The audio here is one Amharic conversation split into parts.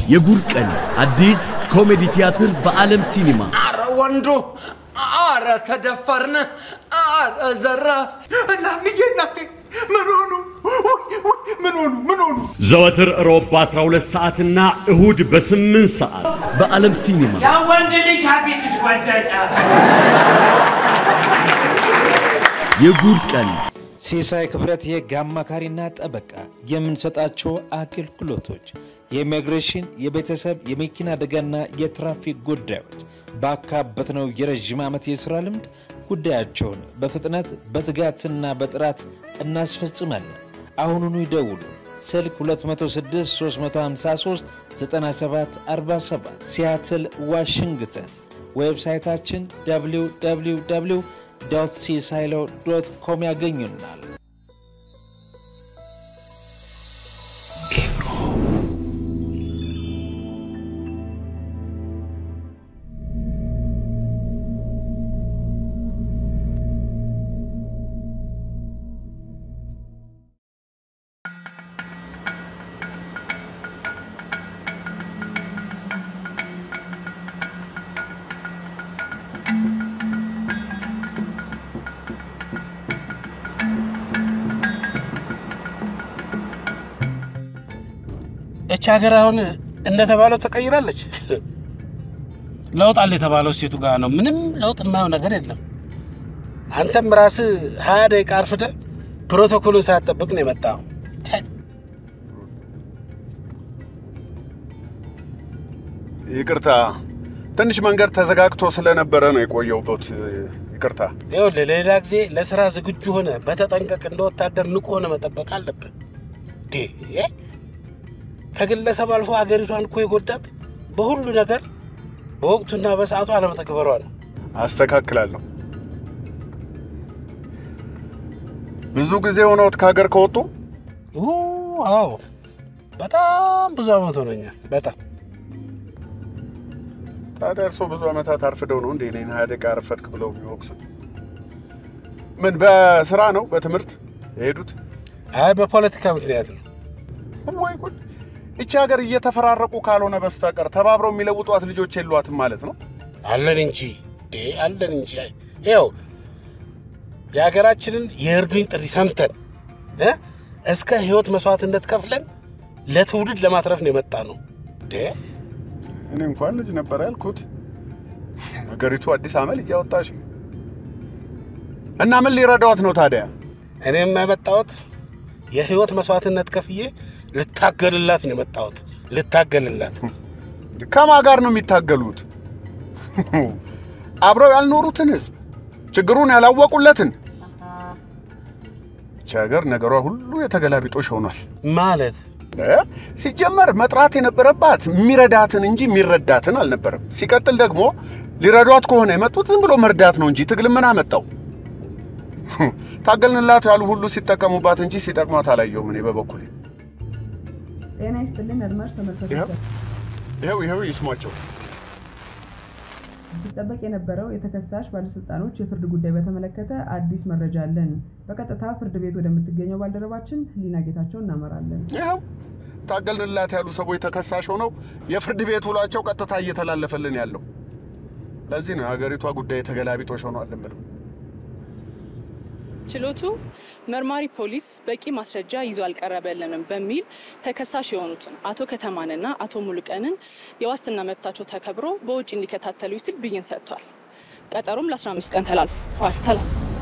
የጉድ ቀን አዲስ ኮሜዲ ቲያትር በዓለም ሲኒማ አረ ወንዱ፣ አረ ተደፈርን፣ አረ ዘራፍ። እናንዬ እናቴ ምን ሆኑ? ውይ፣ ውይ፣ ምን ሆኑ? ምን ሆኑ? ዘወትር ሮብ በ12 ሰዓትና እሁድ በ8 ሰዓት በዓለም ሲኒማ ያ ወንድ ልጅ አቤትሽ ወደቀ። የጉድ ቀን ሲሳይ ክብረት የህግ አማካሪና ጠበቃ የምንሰጣቸው አገልግሎቶች የኢሚግሬሽን፣ የቤተሰብ፣ የመኪና አደጋና የትራፊክ ጉዳዮች ባካበትነው የረዥም ዓመት የሥራ ልምድ ጉዳያቸውን በፍጥነት በትጋትና በጥራት እናስፈጽማለን። አሁኑኑ ይደውሉ። ስልክ 206 353 9747 ሲያትል ዋሽንግተን። ዌብሳይታችን www ሲሳይሎ ዶት ኮም ያገኙናል። እች ሀገር አሁን እንደተባለው ተቀይራለች። ለውጥ አለ የተባለው ሴቱ ጋር ነው። ምንም ለውጥ የማየው ነገር የለም። አንተም ራስህ ሀያ ደቂቃ አርፍደህ ፕሮቶኮሉን ሳትጠብቅ ነው የመጣው። ይቅርታ፣ ትንሽ መንገድ ተዘጋግቶ ስለነበረ ነው የቆየሁበት። ይቅርታ። ይኸውልህ ለሌላ ጊዜ ለስራ ዝግጁ ሆነ በተጠንቀቅ እንደ ወታደር ንቁ ሆነ መጠበቅ አለብን። ዴ ከግለሰብ አልፎ ሀገሪቷን እኮ የጎዳት በሁሉ ነገር በወቅቱና በሰዓቱ አለመተግበሯ ነው። አስተካክላለሁ። ብዙ ጊዜ ሆነዎት ከሀገር ከወጡ? ኡ፣ አዎ በጣም ብዙ አመት ሆኖኛል። በጣም ታዲያ እርስዎ ብዙ ዓመታት አርፍደው ነው እንዴ እኔን ሀያ ደቂቃ አረፈድክ ብለው የሚወቅሱ? ምን በስራ ነው በትምህርት የሄዱት? አይ በፖለቲካ ምክንያት ነው። ወይ ጉድ! ይቺ ሀገር እየተፈራረቁ ካልሆነ በስተቀር ተባብረው የሚለውጧት ልጆች የሏትም ማለት ነው። አለን እንጂ ዴ አለን እንጂ። ይኸው የሀገራችንን የእርዱኝ ጥሪ ሰምተን እ እስከ ህይወት መስዋዕትነት ከፍለን ለትውልድ ለማትረፍ ነው የመጣ ነው። ዴ እኔ እንኳን ልጅ ነበር ያልኩት። ሀገሪቱ አዲስ አመል እያወጣች ነው። እና ምን ሊረዳዋት ነው ታዲያ? እኔም የመጣሁት የህይወት መስዋዕትነት ከፍዬ ልታገልላት ነው የመጣሁት። ልታገልላት ከማን ጋር ነው የሚታገሉት? አብረው ያልኖሩትን ህዝብ፣ ችግሩን ያላወቁለትን። ይቺ ሀገር ነገሯ ሁሉ የተገላቢጦሽ ሆኗል። ማለት እ? ሲጀመር መጥራት የነበረባት የሚረዳትን እንጂ የሚረዳትን አልነበረም። ሲቀጥል ደግሞ ሊረዷት ከሆነ የመጡት ዝም ብሎ መርዳት ነው እንጂ ትግል ምን አመጣው? ታገልንላት ያሉ ሁሉ ሲጠቀሙባት እንጂ ሲጠቅሟት አላየሁም እኔ በበኩሌ። ጤና ይስጥልን አድማጭ ይኸው ተመልካቾች፣ ይኸው ይኸው ይስሟቸው። ሲጠበቅ የነበረው የተከሳሽ ባለስልጣኖች የፍርድ ጉዳይ በተመለከተ አዲስ መረጃ አለን። በቀጥታ ፍርድ ቤት ወደምትገኘው ባልደረባችን ህሊና ጌታቸው እናመራለን። ይኸው ታገልንላት ያሉ ሰዎች ተከሳሽ ሆነው የፍርድ ቤት ውሏቸው ቀጥታ እየተላለፈልን ያለው። ለዚህ ነው የሀገሪቷ ጉዳይ የተገላቢጦሽ ሆኗል የምለው። ችሎቱ መርማሪ ፖሊስ በቂ ማስረጃ ይዞ አልቀረበልንም በሚል ተከሳሽ የሆኑትን አቶ ከተማንና አቶ ሙሉቀንን የዋስትና መብታቸው ተከብሮ በውጭ እንዲከታተሉ ሲል ብይን ሰጥቷል። ቀጠሮም ለ15 ቀን ተላልፏል። ተላ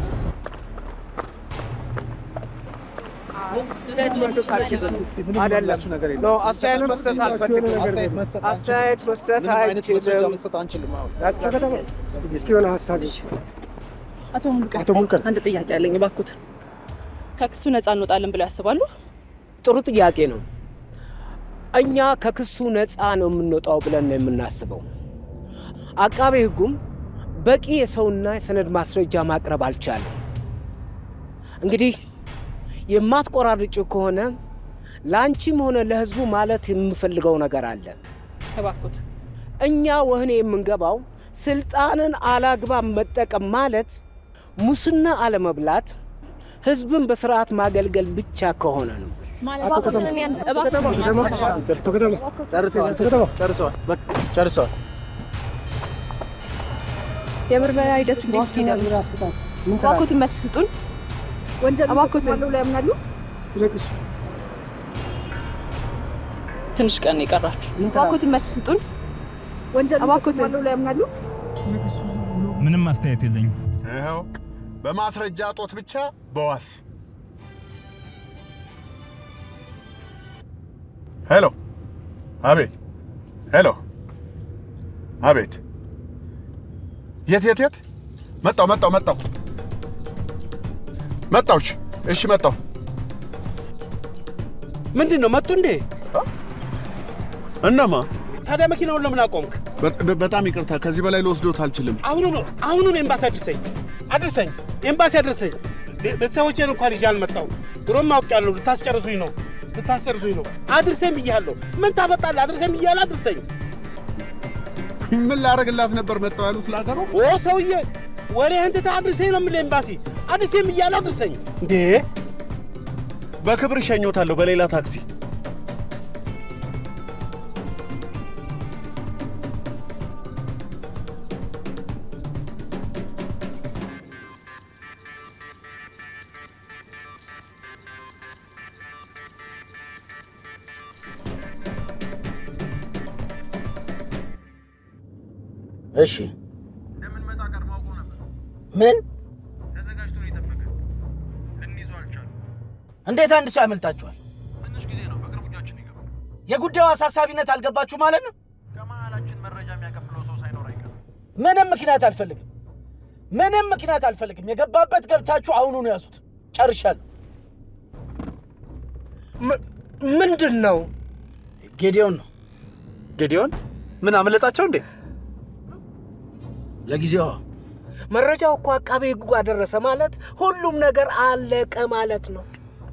አስተያየት መስጠት አልፈልግም። አስተያየት መስጠት አይችልም። እስኪ የሆነ ሀሳብ አቶ ሙሉቀን አንድ ጥያቄ አለኝ እባክዎትን። ከክሱ ነፃ እንወጣለን ብለው ያስባሉ? ጥሩ ጥያቄ ነው። እኛ ከክሱ ነፃ ነው የምንወጣው ብለን ነው የምናስበው። አቃቤ ሕጉም በቂ የሰውና የሰነድ ማስረጃ ማቅረብ አልቻለም። እንግዲህ የማትቆራርጭ ከሆነ ለአንቺም ሆነ ለሕዝቡ ማለት የምፈልገው ነገር አለ። እባክዎትን እኛ ወህኔ የምንገባው ስልጣንን አላግባብ መጠቀም ማለት ሙስና አለመብላት፣ ህዝብን በስርዓት ማገልገል ብቻ ከሆነ ነው። ጨርሰዋል። የምርመራ ሂደቱ እንዴት ሄደ? እባክዎትን መልስ ስጡን። እባክዎትን ያምናሉ? ትንሽ ቀን የቀራችሁ። እባክዎትን መልስ ስጡን። እባክዎትን ያምናሉ? ምንም አስተያየት የለኝም። ይኸው በማስረጃ እጦት ብቻ በዋስ ሄሎ፣ አቤት። ሄሎ፣ አቤት። የት የት የት? መጣው መጣው መጣው መጣው። እሺ እሺ፣ መጣው። ምንድን ነው መጡ እንዴ? እነማ? ታዲያ መኪናውን ለምን አቆምክ? በ- በጣም ይቅርታ፣ ከዚህ በላይ ልወስዶት አልችልም። አሁኑ ነው አሁኑ ነው ኤምባሲ አድርሰኝ አድርሰኝ ኤምባሲ አድርሰኝ። ቤ- ቤተሰቦቼን እንኳን ይዤ አልመጣሁም። ድሮም አውቄያለሁ። ልታስጨርሱኝ ነው ልታስጨርሱኝ ነው። አድርሰኝ ብያለሁ። ምን ታመጣለህ? አድርሰኝ ብያለሁ። አድርሰኝ። ምን ላደርግላት ነበር መጣው ያሉት ለአገሩ? ኦ ሰውዬ ወሬህን ትተህ አድርሰኝ ነው የምልህ ኤምባሲ። አድርሰኝ ብያለሁ። አድርሰኝ እንዴ! በክብር እሸኞታለሁ በሌላ ታክሲ። እሺ ምን እንዴት አንድ ሰው ያመልጣችኋል? የጉዳዩ አሳሳቢነት አልገባችሁ ማለት ነው? ምንም ምክንያት አልፈልግም። ምንም ምክንያት አልፈልግም። የገባበት ገብታችሁ አሁኑኑ ያዙት። ጨርሻለሁ። ምንድን ነው? ጌዲዮን ነው። ጌዲዮን ምን አመለጣቸው እንዴ? ለጊዜው መረጃው እኮ አቃቤ ሕጉ ጋር ደረሰ ማለት ሁሉም ነገር አለቀ ማለት ነው።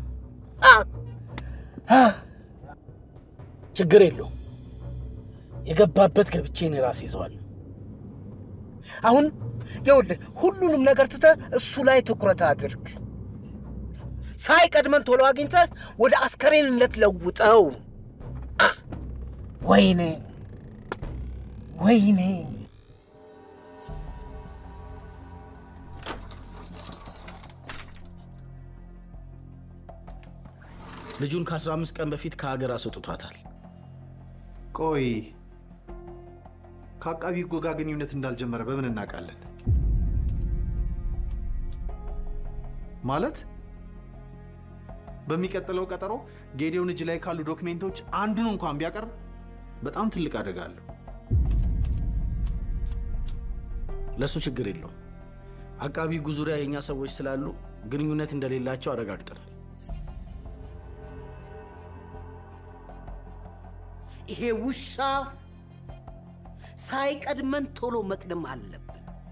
ችግር የለውም። የገባበት ገብቼ እኔ ራሴ ይዘዋል። አሁን ይኸውልህ ሁሉንም ነገር ትተህ እሱ ላይ ትኩረት አድርግ። ሳይቀድመን ቶሎ አግኝተህ ወደ አስከሬንነት ለውጠው። አ፣ ወይኔ ወይኔ ልጁን ከ15 ቀን በፊት ከሀገር አስወጥቷታል። ቆይ ከአቃቢ ሕጉ ጋር ግንኙነት እንዳልጀመረ በምን እናውቃለን? ማለት በሚቀጥለው ቀጠሮ ጌዲዮን እጅ ላይ ካሉ ዶክሜንቶች አንዱን እንኳን ቢያቀርብ በጣም ትልቅ አደጋ አለው። ለእሱ ችግር የለውም። አቃቢ ሕጉ ዙሪያ የእኛ ሰዎች ስላሉ ግንኙነት እንደሌላቸው አረጋግጠናል። ይሄ ውሻ ሳይቀድመን ቶሎ መቅደም አለብን።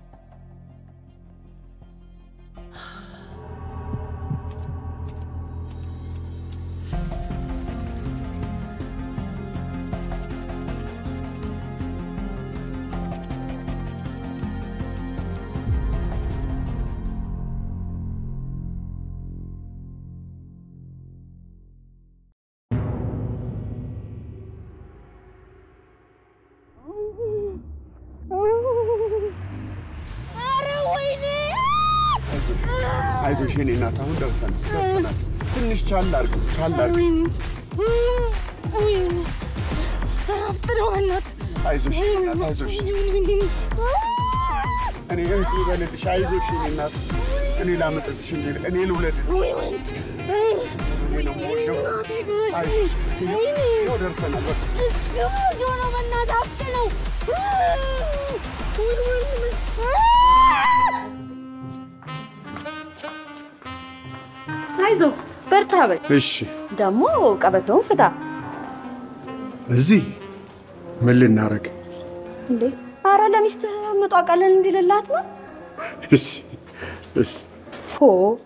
አይዞሽ የኔ እናት፣ አሁን ደርሰናል ደርሰናል። ትንሽ ቻል አድርገው ቻል አድርገው። እረፍት ነው በእናትህ። አይዞሽ የኔ እናት፣ አይዞሽ። እኔ እህት ልበልልሽ፣ አይዞሽ የኔ እናት። እኔ ላመጠጥሽ እንዴ? እኔ ልውለድ? ወይ ወንድ እኔ ነው የምወልደው። አይዞሽ፣ ይኸው ደርሰናል። በቃ ጆሮ በእናትህ ሀብት ነው። አይዞ በርታ በል። እሺ፣ ደግሞ ቀበቶውን ፍታ እዚህ ምን ልናረግ? እንዴ! አረ ለሚስትህ ምጧ ቀለል እንዲልላት ነው። እሺ፣ እሺ። ሆ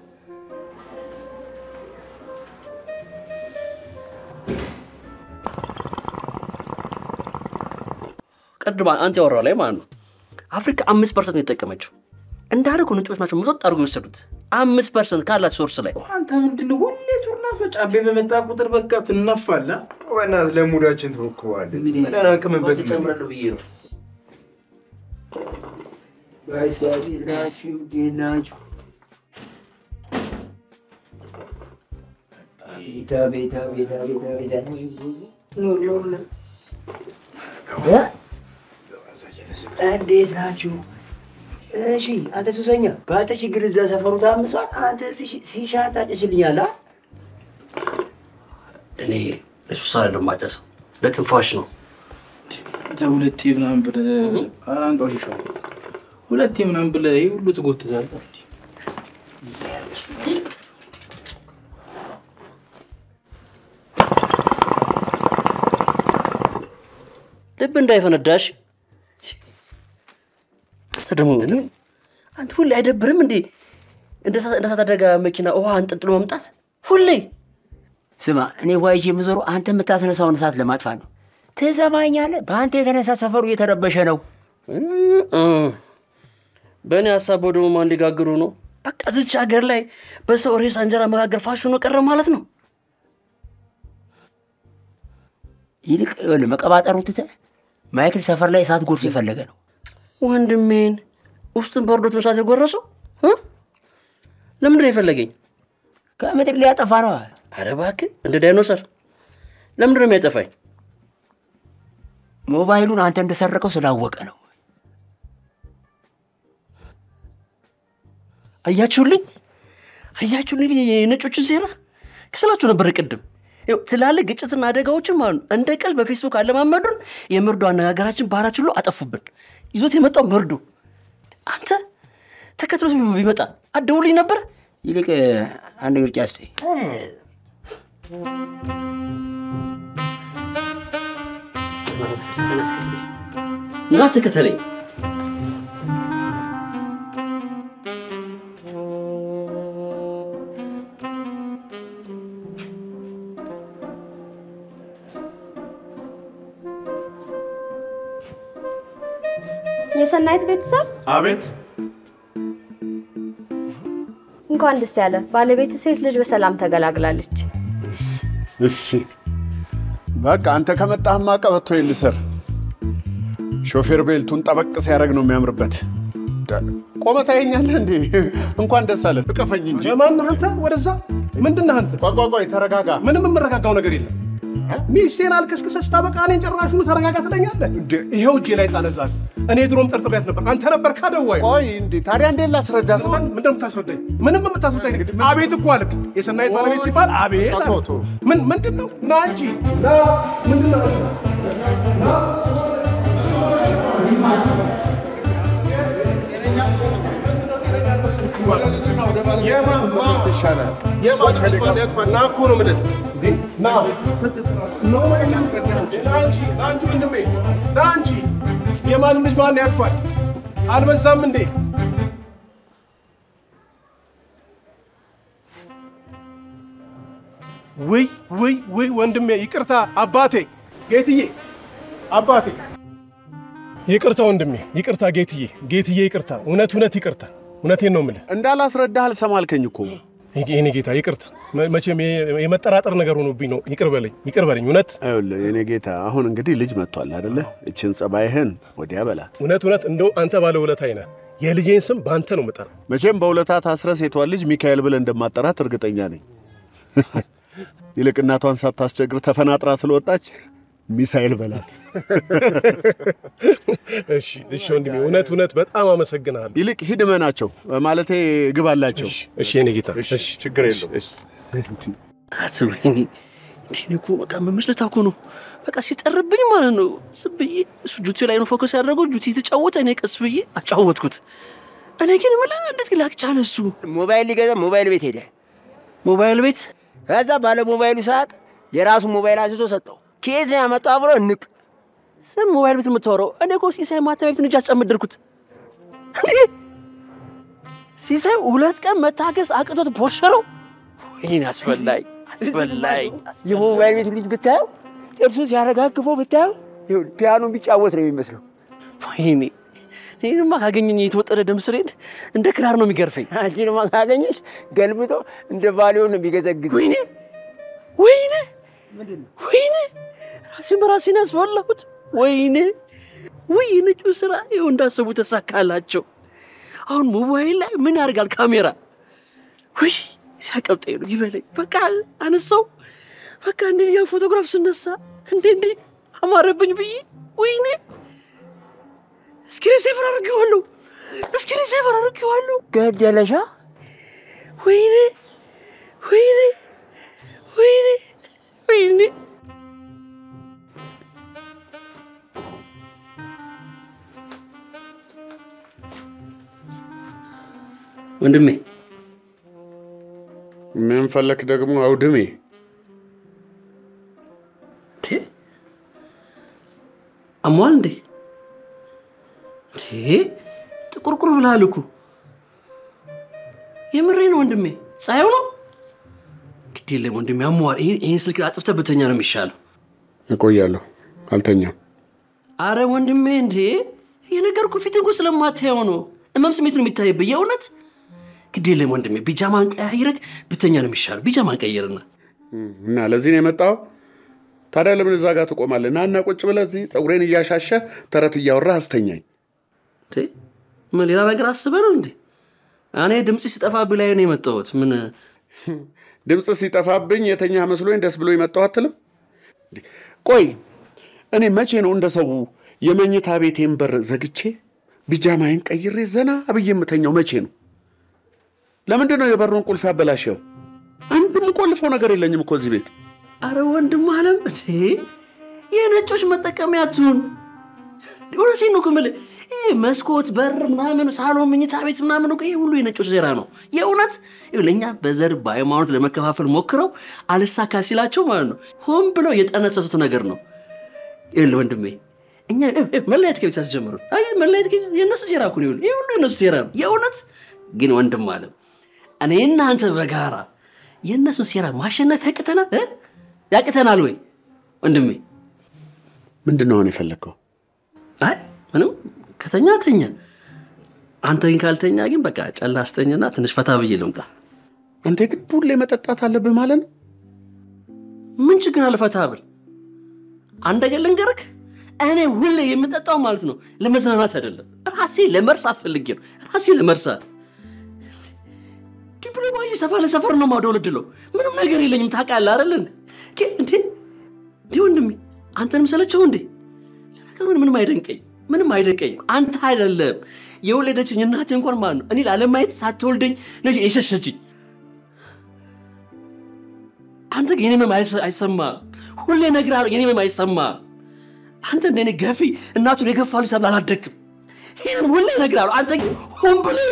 ቅድም አንተ ያወራው ላይ ማለት ነው። አፍሪካ አምስት ፐርሰንት ነው የተጠቀመችው። እንዳደረጉ ነጮች ናቸው ምጦጥ አድርጎ የወሰዱት። አምስት ፐርሰንት ካላት ሶርስ ላይ አንተ ምንድን ነው ሁሌ ቱርና ፈጫቤ በመጣ ቁጥር በቃ ትነፋላ። በእናትህ ለሙዳችን ተወክበዋለን። ምን አናቅምበት ጨምረለሁ ብዬ ነው። ጋይስ ጋይስ የት ናችሁ? እንዴት ናችሁ? አቤት አቤት አቤት አቤት አቤት ኑ ኑ ኑ እ? እንዴት ናችሁ? እሺ አንተ ሱሰኛ፣ በአንተ ችግር እዛ ሰፈሩ ታምሷል። አንተ ሲሽ- ሲሻ ታጭስልኛለህ? እኔ እሱ ሳለ ማጨስ ለትንፋሽ ነው። አንተ ሁለቴ ምናምን ብለህ ኧረ አንጣው ሺሻ ሁለቴ ምናምን ብለህ ይህ ሁሉ ትጎትታለህ። ልብ እንዳይፈነዳሽ። አንተ ደግሞ ምን አንተ ሁሌ አይደብርም እንዴ? እንደ እሳት እንደ እሳት አደጋ መኪና ውሃ አንጠልጥሎ መምጣት ሁሌ ስማ፣ እኔ ዋይቼ የምዞረው አንተ የምታስነሳውን እሳት ለማጥፋት ነው። ትሰማኛለህ? በአንተ የተነሳ ሰፈሩ እየተረበሸ ነው። በእኔ ሀሳብ ደግሞ ማን ሊጋግሩ ነው? በቃ ዝች ሀገር ላይ በሰው ሬሳ እንጀራ መጋገር ፋሽኑ ቀረ ማለት ነው። ይልቅ ይኸውልህ መቀባጠሩ ትተህ ማይክል ሰፈር ላይ እሳት ጎርሶ የፈለገ ነው። ወንድሜን ውስጡን በርዶት መሳት የጎረሰው እ? ለምንድን ነው የፈለገኝ? ከምድር ሊያጠፋ ነው። አረ እባክህ እንደ ዳይኖሰር ለምንድን ነው የሚያጠፋኝ? ሞባይሉን አንተ እንደሰረቀው ስላወቀ ነው። አያችሁልኝ አያችሁልኝ የነጮችን ሴራ ክስላችሁ ነበር ቅድም ይኸው ትላልቅ ግጭትና አደጋዎችን ማለት ነው እንደ ቀል በፌስቡክ አለማመዱን የምርዶ አነጋገራችን ባህራችን ሁሉ አጠፉብን ይዞት የመጣው ምርዱ አንተ ተከትሎት ቢመጣ አደውልኝ ነበር ይልቅ አንድ ግርጫ ስጠኝ። እና ተከተለኝ የሰናይት ቤተሰብ አቤት እንኳን ደስ ያለ። ባለቤት ሴት ልጅ በሰላም ተገላግላለች። እሺ በቃ አንተ ከመጣህማ ቀበቶ ልሰር። ሾፌር ቤልቱን ጠበቅ ሲያደርግ ነው የሚያምርበት። ቆመ ታየኛለህ እንዴ? እንኳን ደስ አለ። እቀፈኝ እንጂ። ማነህ አንተ? ወደዛ ምንድን ነህ አንተ? ቆይ ቆይ ቆይ፣ ተረጋጋ። ምንም የምረጋጋው ነገር የለም። ሚስቴን አልከስክሰህ ስታበቃ እኔን ጨራሹኑ ተረጋጋ ትለኛለህ? ይኸው እጄ ላይ ጣለዛል። እኔ ድሮም ጠርጥሬያት ነበር። አንተ ነበር ካደዋይ። ቆይ እንዴ ታዲያ እንዴት ላስረዳ? ምንድን ነው የምታስረዳኝ? ምንም የምታስረዳኝ ነገር አቤት እኮ አልክ። የሰናይት ባለቤት ሲባል አቤት አልክ። ተው፣ ተው። ምን ምንድን ነው? ና እንጂ ና። ምንድን ነው? ና የማን ያቅፋል? ና እኮ ነው የምልህ። ና ና እንጂ ና እንጂ ወንድሜ ና እንጂ። የማንም ልጅ ማን ያቅፋል? አልበዛም እንዴ? ውይ ውይ ውይ ወንድሜ ይቅርታ፣ አባቴ ጌትዬ፣ አባቴ ይቅርታ ወንድሜ፣ ይቅርታ ጌትዬ፣ ጌትዬ ይቅርታ፣ እውነት እውነት ይቅርታ፣ እውነቴን ነው የምልህ። እንዳላስረዳህ አልሰማልከኝ እኮ የኔ ጌታ ይቅርታ፣ መ- መቼም የ- የመጠራጠር ነገር ሆኖብኝ ነው። ይቅር በለኝ፣ ይቅር በለኝ። እውነት ይኸውልህ የኔ ጌታ፣ አሁን እንግዲህ ልጅ መጥቷል አይደለ? እችን ጸባይህን ወዲያ በላት። እውነት እውነት እንደው አንተ ባለ ውለታዬ ነህ። የልጄን ስም በአንተ ነው የምጠራው። መቼም በውለታ ታስረ ሴቷን ልጅ ሚካኤል ብለህ እንደማጠራት እርግጠኛ ነኝ። ይልቅ እናቷን ሳታስቸግር ተፈናጥራ ስለወጣች ሚሳኤል በላት። እሺ እሺ ወንድሜ፣ እውነት እውነት በጣም አመሰግናለሁ። ይልቅ ሂድ እመናቸው፣ ማለቴ ግባላቸው። እሺ የኔ ጌታ፣ እሺ ችግር የለውም። አትበይኝ። እንዲህ እኮ በቃ መመስለታ እኮ ነው። በቃ ሲጠርብኝ ማለት ነው። ዝም ብዬ እሱ ጁቲ ላይ ነው ፎከስ ያደረገው። ጁቲ የተጫወተ እኔ ቀስ ብዬ አጫወትኩት። እኔ ግን ምን እንዴት ግን ላቅጫለ እሱ ሞባይል ሊገዛ ሞባይል ቤት ሄደ። ሞባይል ቤት ከዛ ባለ ሞባይሉ ሳቅ የራሱን ሞባይል አንስቶ ሰጠው። ከየት ነው ያመጣው ብሎ እንቅ ስም ሞባይል ቤት የምታወራው? እኔ እኮ ሲሳይ ማተሚያ ቤትን እጅ አስጨምድርኩት። እንዴ ሲሳይ ሁለት ቀን መታገስ አቅቶት ቦሸረው። ይህን አስበላኝ አስበላኝ። የሞባይል ቤቱ ልጅ ብታየው ጥርሱ ሲያረጋግፈው ብታየው ይኸውልህ ፒያኖ ቢጫወት ነው የሚመስለው። ወይኔ ይህንማ ካገኘኝ የተወጠረ ደም ስሬን እንደ ክራር ነው የሚገርፈኝ። አንቺንማ ካገኘሽ ገልብጦ እንደ ቫሊዮ ነው የሚገዘግዝ። ወይኔ ወይኔ ወይኔ ራሴን በራሴን ያስበላሁት። ወይኔ ውይ ነጩ ስራ ይኸው እንዳሰቡ ተሳካላቸው። አሁን ሞባይል ላይ ምን ያደርጋል ካሜራ? ውይ ሲያቀብጠኝ ነው ይበለኝ። በቃ አነሳው። በቃ እንዴ ያ ፎቶግራፍ ስነሳ እንዴ እንዴ አማረብኝ ብዬ ወይኔ እስክሪን ሴቨር አድርጌዋለሁ። እስክሪን ሴቨር አድርጌዋለሁ። ገደለሻ? ወይኔ ወይኔ ወይኔ ወይኔ ወንድሜ ምን ፈለክ ደግሞ አውድሜ? አሟል እንዴ? እንዴ ጥቁርቁር ብለሃል እኮ። የምሬ ነው ወንድሜ፣ ፀሐዩ ነው። ግድ የለም ወንድሜ፣ አሟል። ይህን ስልክ አጥፍተህ ብተኛ ነው የሚሻለው። እቆያለሁ፣ አልተኛም። አረ ወንድሜ፣ እንዴ የነገርኩህ ፊት እንኳ ስለማታየው ነው። እመም ስሜት ነው የሚታይብህ። የእውነት ግድ የለም ወንድሜ፣ ቢጃማን ቀያይረህ ብተኛ ነው የሚሻለው። ቢጃማን ቀይርና እና ለዚህ ነው የመጣው። ታዲያ ለምን እዛ ጋር ትቆማለህ? ና እና ቁጭ ብለህ እዚህ ፀጉሬን እያሻሸ ተረት እያወራህ አስተኛኝ። ምን ሌላ ነገር አስበህ ነው እንዴ? እኔ ድምፅ ሲጠፋብህ ላይ ነው የመጣሁት። ምን ድምፅ ሲጠፋብኝ የተኛ መስሎኝ ደስ ብሎ የመጣው አትልም? ቆይ እኔ መቼ ነው እንደ ሰው የመኝታ ቤቴን በር ዘግቼ ቢጃማዬን ቀይሬ ዘና ብዬ የምተኛው? መቼ ነው? ለምንድን ነው የበሩን ቁልፍ ያበላሸው? አንድም ቆልፈው ነገር የለኝም እኮ እዚህ ቤት። አረ ወንድም አለም እንዴ የነጮች መጠቀሚያ ትሁን። እውነቴን ነው እኮ የምልህ ይሄ መስኮት፣ በር ምናምን፣ ሳሎን፣ መኝታ ቤት ምናምን እኮ ይሄ ሁሉ የነጮች ሴራ ነው። የእውነት ይኸው ለእኛ በዘር በሃይማኖት ለመከፋፈል ሞክረው አልሳካ ሲላቸው ማለት ነው ሆን ብለው የጠነሰሱት ነገር ነው። ይኸውልህ ወንድሜ እኛ መለያየት ከቤት ያስጀምሩ መለያየት ከቤት የእነሱ ሴራ እኮ ነው። ይኸውልህ ይሄ ሁሉ የእነሱ ሴራ ነው። የእውነት ግን ወንድም አለም እኔና አንተ በጋራ የእነሱን ሴራ ማሸነፍ ያቅተናል እ? ያቅተናል ወይ ወንድሜ? ምንድን ነው አሁን የፈለግከው? አይ ምንም ከተኛ ተኛ። አንተ ግን ካልተኛ ግን በቃ ጨላ አስተኝና ትንሽ ፈታ ብዬ ልምጣ። አንተ ግን ሁሌ መጠጣት አለብህ ማለት ነው? ምን ችግር አለ ፈታ ብል? አንድ ነገር ልንገርህ፣ እኔ ሁሌ የምጠጣው ማለት ነው ለመዝናናት አይደለም፣ ራሴ ለመርሳት ፈልጌ ነው። ራሴ ለመርሳት ዲፕሎማዊ ሰፈር ለሰፈር ነው ማውደለድለው። ምንም ነገር የለኝም ታውቃለህ አይደል? እንዴ እንዴ እንዴ ወንድሜ አንተንም ሰለቸው እንዴ? ለነገሩ ምንም አይደንቀኝ ምንም አይደንቀኝም። አንተ አይደለም የወለደችኝ እናቴ እንኳን ማለት ነው እኔ ላለማየት ሳትወልደኝ ነች የሸሸችኝ። አንተ ግን የኔ ህመም አይሰማም። ሁሌ እነግርሃለሁ የኔ ህመም አይሰማም። አንተ እንደኔ ገፊ እናቱን የገፋ ልጅ ተብለህ አላደግም። ይህንን ሁሌ እነግርሃለሁ። አንተ ግን ሆን ብለህ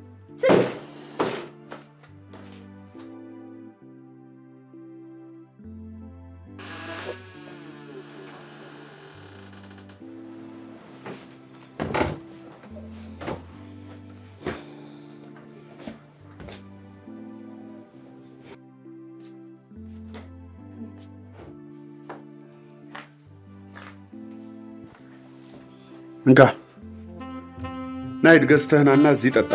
እንካ ናይድ ገዝተህናና እዚህ ጠጣ።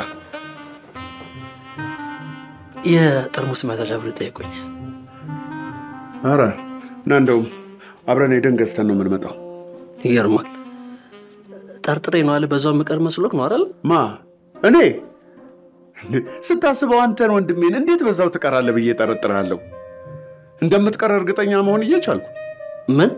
የጠርሙስ ማዛዣ ብሎ ጠይቆኛል። አረ እና እንደውም አብረን ሄደን ገዝተን ነው የምንመጣው። ይገርማል። ጠርጥሬ ነው አለ በዛው ምቀር መስሎክ ነው አይደል? ማ እኔ ስታስበው አንተን ወንድሜን እንዴት በዛው ትቀራለህ ብዬ ጠረጥርሃለሁ። እንደምትቀር እርግጠኛ መሆን እየቻልኩ ምን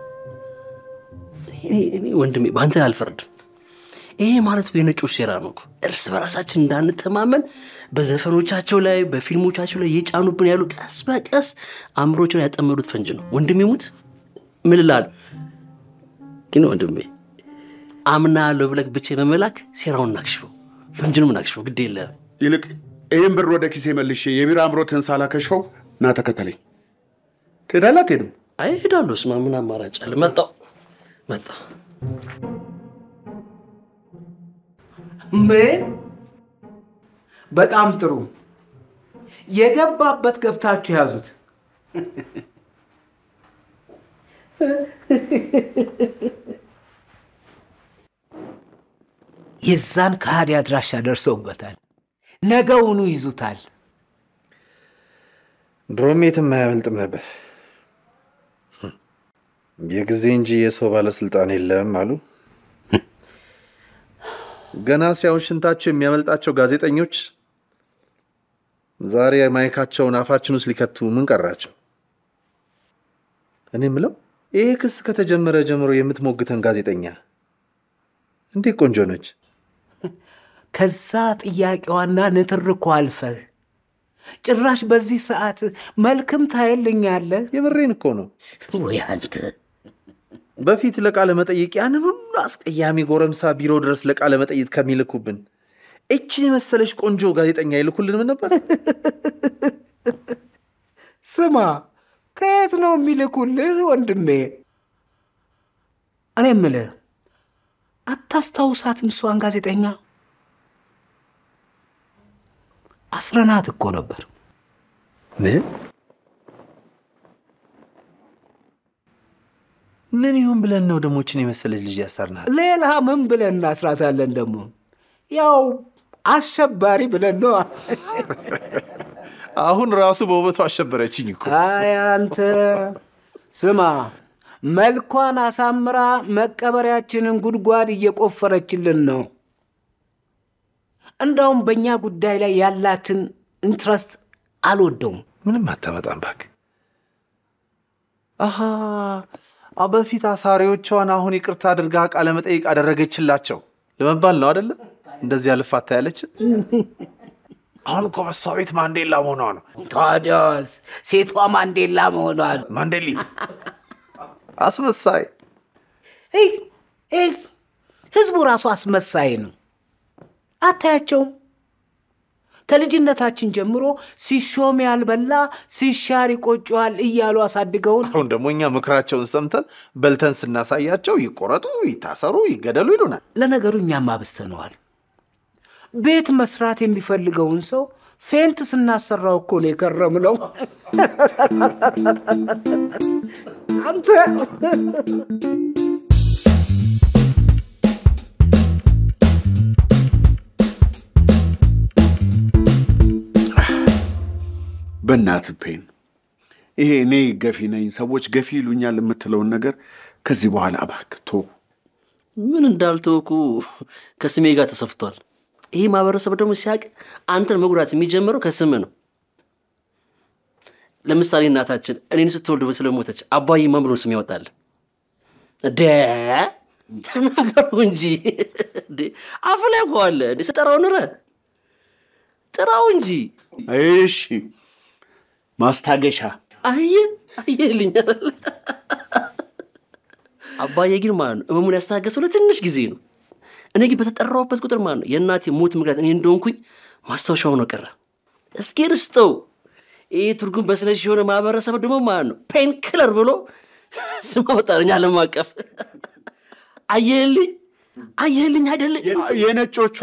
እኔ ወንድሜ በአንተ አልፈርድም። ይሄ ማለት እኮ የነጮች ሴራ ነው እኮ። እርስ በራሳችን እንዳንተማመን በዘፈኖቻቸው ላይ በፊልሞቻቸው ላይ እየጫኑብን ያሉ ቀስ በቀስ አእምሮችን ያጠመዱት ፈንጅ ነው። ወንድሜ ሙት ምን እልሃለሁ። ግን ወንድሜ አምናለሁ ብለህ ብቻ በመላክ ሴራውን እናክሽፈው፣ ፈንጅንም እናክሽፈው። ግድ የለህም። ይልቅ ይህን ብር ወደ ኪሴ መልሼ የቢራ አምሮትህን ሳላከሽፈው ና ተከተለኝ። ትሄዳለህ አትሄድም? አይ እሄዳለሁ። ስማ ምን አማራጭ አለ? መጣሁ መጣሁ። ምን? በጣም ጥሩ። የገባበት ገብታችሁ ያዙት። የዛን ከሃዲ አድራሻ ደርሰውበታል። ነገውኑ ይዙታል። ድሮም የትም አያመልጥም ነበር። የጊዜ እንጂ የሰው ባለስልጣን የለም አሉ። ገና ሲያዩን ሽንታቸው የሚያመልጣቸው ጋዜጠኞች ዛሬ ማይካቸውን አፋችን ውስጥ ሊከቱ ምን ቀራቸው? እኔ ምለው ይሄ ክስ ከተጀመረ ጀምሮ የምትሞግተን ጋዜጠኛ እንዴት ቆንጆ ነች! ከዛ ጥያቄዋና ንትርኮ አልፈህ ጭራሽ በዚህ ሰዓት መልክም ታየልኛለህ። የምሬን እኮ ነው። ወይ አንተ በፊት ለቃለ መጠይቅ ያንን ሁሉ አስቀያሚ ጎረምሳ ቢሮ ድረስ ለቃለ መጠይቅ ከሚልኩብን እችን የመሰለች ቆንጆ ጋዜጠኛ ይልኩልን ምን ነበር? ስማ፣ ከየት ነው የሚልኩልህ ወንድሜ? እኔ የምልህ አታስታውሳትም? እሷን ጋዜጠኛ አስረናት እኮ ነበር። ምን ምን ይሁን ብለን ነው ደሞችን የመሰለች ልጅ ያሰርናል? ሌላ ምን ብለን እናስራታለን? ደግሞ ያው አሸባሪ ብለን ነው። አሁን ራሱ በውበቱ አሸበረችኝ እኮ። አይ አንተ ስማ፣ መልኳን አሳምራ መቀበሪያችንን ጉድጓድ እየቆፈረችልን ነው። እንዳውም በእኛ ጉዳይ ላይ ያላትን ኢንትረስት አልወደውም። ምንም አታመጣም እባክህ። አሃ አ በፊት አሳሪዎቿን አሁን ይቅርታ አድርጋ ቃለ መጠይቅ አደረገችላቸው ለመባል ነው አደለ? እንደዚህ አልፋታ ያለችን። አሁን እኮ በሷ ቤት ማንዴላ መሆኗ ነው። ታዲያስ ሴቷ ማንዴላ መሆኗ ነው። ማንዴሊት አስመሳይ። እይ፣ እይ፣ ህዝቡ ራሱ አስመሳይ ነው። አታያቸውም? ከልጅነታችን ጀምሮ ሲሾም ያልበላ ሲሻር ይቆጨዋል እያሉ አሳድገውን አሁን ደግሞ እኛ ምክራቸውን ሰምተን በልተን ስናሳያቸው ይቆረጡ፣ ይታሰሩ፣ ይገደሉ ይሉናል። ለነገሩ እኛም አብስተነዋል። ቤት መስራት የሚፈልገውን ሰው ፌንት ስናሰራው እኮ ነው የከረምነው። አንተ በእናት ፔን ይሄ እኔ ገፊ ነኝ ሰዎች ገፊ ይሉኛል የምትለውን ነገር ከዚህ በኋላ እባክህ ቶ ምን እንዳልተወኩ ከስሜ ጋር ተሰፍቷል። ይህ ማህበረሰብ ደግሞ ሲያቅ አንተን መጉዳት የሚጀምረው ከስም ነው። ለምሳሌ እናታችን እኔን ስትወልድ ስለሞተች አባዬ ማን ብሎ ስም ያወጣል? ደ ተናገሩ እንጂ እንዴ! አፍ ላይ እኮ አለ እንዴ! ስጠራው ንረ ጥራው እንጂ። እሺ ማስታገሻ አየ አየልኝ አይደል? አባዬ ግን ማለት ነው እመሙን ያስታገሰው ለትንሽ ጊዜ ነው። እኔ ግን በተጠራሁበት ቁጥር ማለት ነው የእናቴ ሞት ምክንያት እኔ እንደሆንኩኝ ማስታወሻው ነው ቀረ። እስኪ ርስተው ይህ ትርጉም በስለሽ የሆነ ማህበረሰብ ደግሞ ማለት ነው ፔን ክለር ብሎ ስም አወጣልኝ ዓለም አቀፍ። አየህልኝ አየህልኝ አይደለ የነጮቹ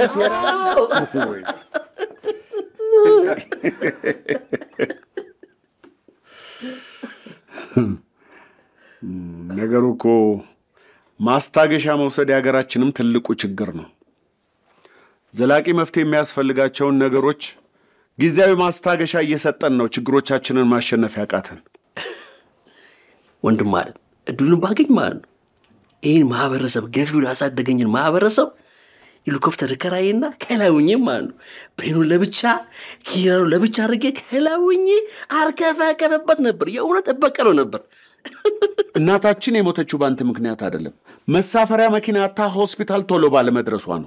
ነገሩ እኮ ማስታገሻ መውሰድ የሀገራችንም ትልቁ ችግር ነው። ዘላቂ መፍትሄ የሚያስፈልጋቸውን ነገሮች ጊዜያዊ ማስታገሻ እየሰጠን ነው ችግሮቻችንን ማሸነፍ ያቃተን። ወንድም ማለት እድሉን ባገኝ ማለት ነው ይህን ማህበረሰብ ገፊውን ያሳደገኝን ማህበረሰብ ሄሊኮፕተር ከራይና ከላውኜ ማለት ነው ፔኑን ለብቻ ኪራኑ ለብቻ አድርጌ ከላውኜ አርከፈከፈበት ነበር። የእውነት እበቀለው ነበር። እናታችን የሞተችው በአንተ ምክንያት አይደለም። መሳፈሪያ መኪና አታ ሆስፒታል ቶሎ ባለመድረሷ ነው።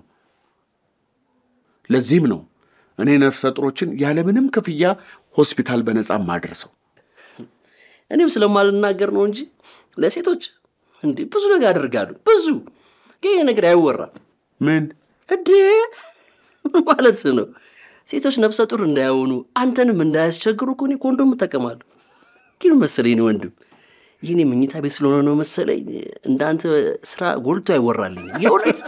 ለዚህም ነው እኔ ነፍሰ ጡሮችን ያለምንም ክፍያ ሆስፒታል በነፃ ማደርሰው። እኔም ስለማልናገር ነው እንጂ ለሴቶች እንዴ ብዙ ነገር ያደርጋሉ። ብዙ ግን ይሄ ነገር አይወራም። ምን እንዴ ማለት ነው? ሴቶች ነፍሰ ጡር እንዳይሆኑ አንተንም እንዳያስቸግሩ እኮ እኔ ኮንዶም እጠቀማለሁ። ግን መሰለኝ ወንድም ይህን የመኝታ ቤት ስለሆነ ነው መሰለኝ እንዳንተ ስራ ጎልቶ አይወራልኝ የእውነት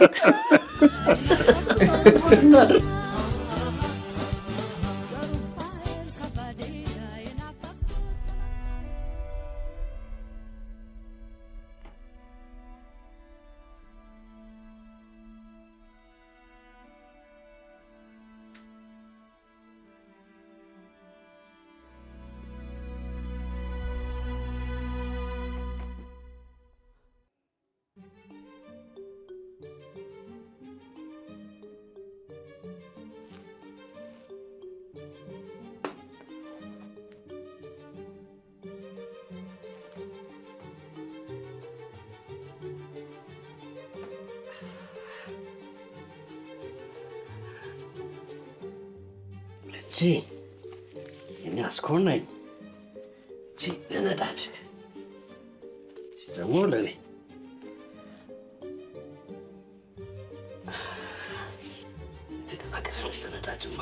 እቺ የኔ አስኮናኝ፣ እቺ ለነዳጅ፣ እቺ ደግሞ ለእኔ። እንዴት ትናገራለች ለነዳጅማ?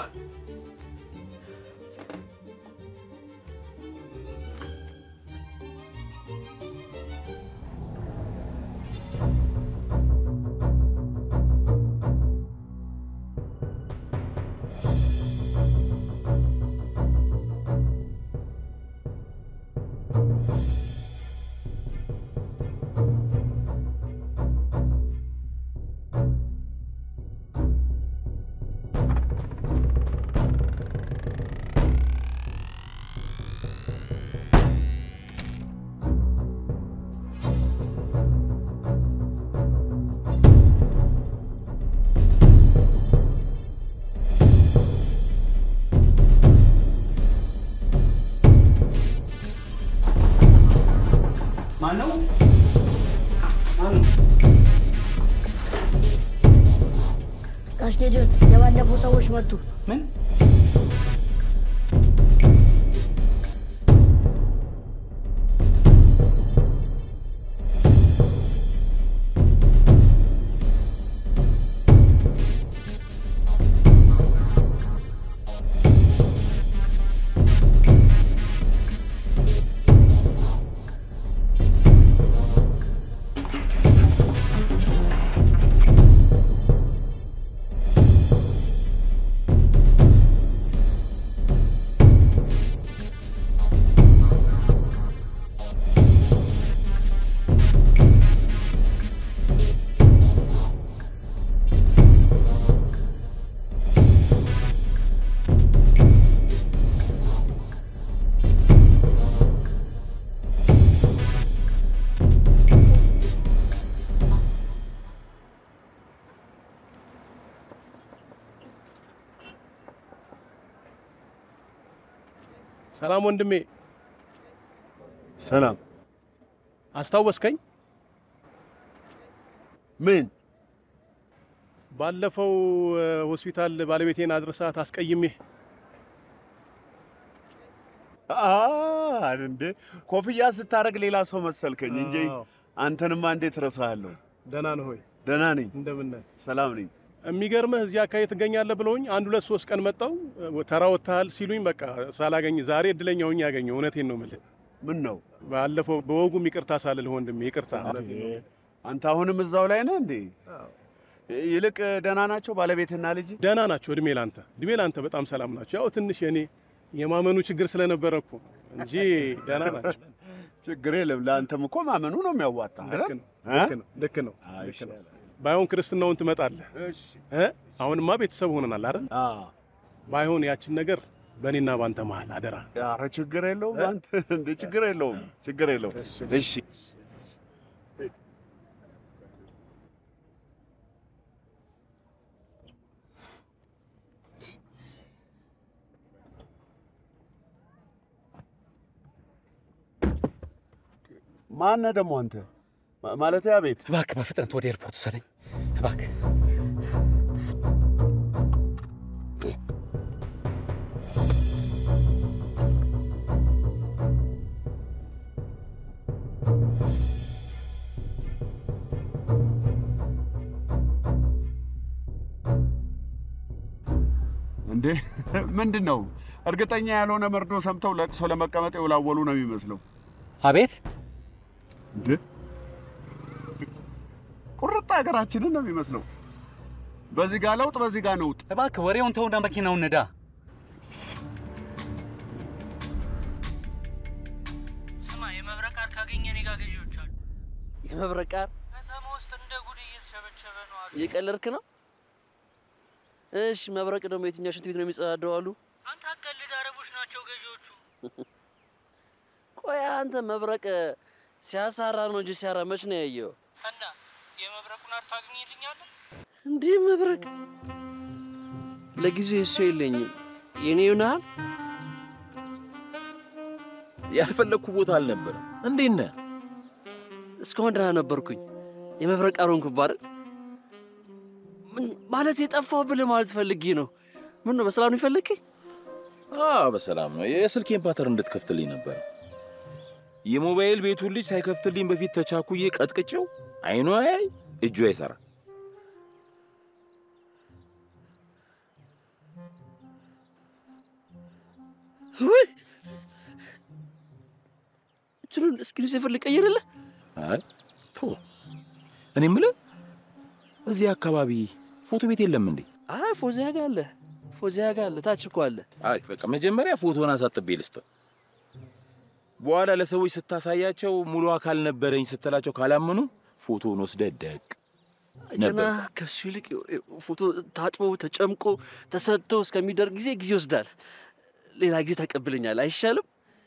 ማነው? ጋሽ ጌዲዮን የባለፈው ሰዎች መጡ። ምን? ሰላም ወንድሜ። ሰላም። አስታወስከኝ? ምን? ባለፈው እ፣ ሆስፒታል ባለቤቴን አድርሳት አስቀይሜህ አ እንዴ ኮፍያ ስታደርግ ሌላ ሰው መሰልከኝ እንጂ አዎ። አንተንማ እንዴት ረሳሃለሁ? ደህና ነህ ሆይ? ደህና ነኝ። እንደምን ነህ? ሰላም ነኝ። የሚገርምህ እዚህ አካባቢ ትገኛለህ ብለውኝ አንድ ሁለት ሶስት ቀን መጣው ተራ ወጥተሃል ሲሉኝ በቃ ሳላገኝ ዛሬ እድለኛ ሆኜ ያገኘው። እውነቴን ነው የምልህ። ምን ነው ባለፈው በወጉም ይቅርታ ሳልልህ ወንድሜ ይቅርታ። እውነቴን ነው። አንተ አሁንም እዛው ላይ ነህ እንዴ? ይልቅ ደህና ናቸው ባለቤትና ልጅ? ደህና ናቸው። እድሜ ላንተ፣ እድሜ ላንተ በጣም ሰላም ናቸው። ያው ትንሽ የኔ የማመኑ ችግር ስለነበረ እኮ እንጂ ደህና ናቸው። ችግር የለም። ለአንተም እኮ ማመኑ ነው የሚያዋጣ። ልክ ነው፣ ልክ ነው፣ ልክ ነው፣ ልክ ነው። ባይሆን ክርስትናውን ትመጣለህ። እ? አሁንማ ቤተሰብ ሆነናል አይደል? ባይሆን ያችን ነገር በእኔና ባንተ መሀል አደራ። ኧረ ችግር የለውም አንተ እንደ ችግር የለውም ችግር የለውም። እሺ ማነህ ደግሞ አንተ? ማ- ማለቴ አቤት። እባክህ በፍጥነት ወደ ኤርፖርት ውሰደኝ እባክህ። እንዴ ምንድን ነው? እርግጠኛ ያልሆነ መርዶ ሰምተው ለቅሶ ለመቀመጥ የውላወሉ ነው የሚመስለው። አቤት እንዴ ቁርጥ ሀገራችንን ነው የሚመስለው። በዚህ ጋር ለውጥ፣ በዚህ ጋር ነውጥ። እባክህ ወሬውን ተውና መኪናውን ንዳ። ስማ፣ የመብረቅ ቃር ካገኘ እኔ ጋር ገዢዎች አሉ። የመብረቅ ቃር ከተማ ውስጥ እንደ ጉድ እየተሸበሸበ ነው አሉ። እየቀለድክ ነው? እሺ፣ መብረቅ ደግሞ የትኛው ሽንት ቤት ነው የሚጸዳደው አሉ? አንተ አቀልድ፣ አረቦች ናቸው ገዢዎቹ። ቆይ አንተ መብረቅ ሲያሳራ ነው እንጂ ሲያራ መች ነው ያየው? እና የመብረቁን አር ታገኝልኛለህ እንዴ? መብረቅ ለጊዜው እሱ የለኝም። የኔ ይሆናል። ያልፈለግኩ ቦታ አልነበረም። እንዴት ነህ? እስካሁን ደህና ነበርኩኝ። የመብረቅ አሮንኩብህ አይደል? ምን- ማለት የጠፋው ብለህ ማለት ፈልጌ ነው። ምን ነው በሰላም ነው የፈለግከኝ? አዎ በሰላም ነው። የስልኬን ፓተር እንድትከፍትልኝ ነበር። የሞባይል ቤቱን ልጅ ሳይከፍትልኝ በፊት ተቻኩዬ ቀጥቅጬው አይኑ አያይ እጁ አይሰራ። ወይ እንትኑን እስክሪን ሴቨር ልቀይርልህ? አይ ቶ እኔ የምልህ እዚህ አካባቢ ፎቶ ቤት የለም እንዴ? አይ ፎዚያ ጋር አለ፣ ፎዚያ ጋር አለ፣ ታች እኮ አለ። አሪፍ። በቃ መጀመሪያ ፎቶን አሳጥቤ ልስጥ። በኋላ ለሰዎች ስታሳያቸው ሙሉ አካል ነበረኝ ስትላቸው ካላመኑ ፎቶን ወስደህ ደቅ ገና ነበር። ከሱ ይልቅ ፎቶ ታጥቦ ተጨምቆ ተሰጥቶ እስከሚደርግ ጊዜ ጊዜ ይወስዳል። ሌላ ጊዜ ተቀብለኛል አይሻልም?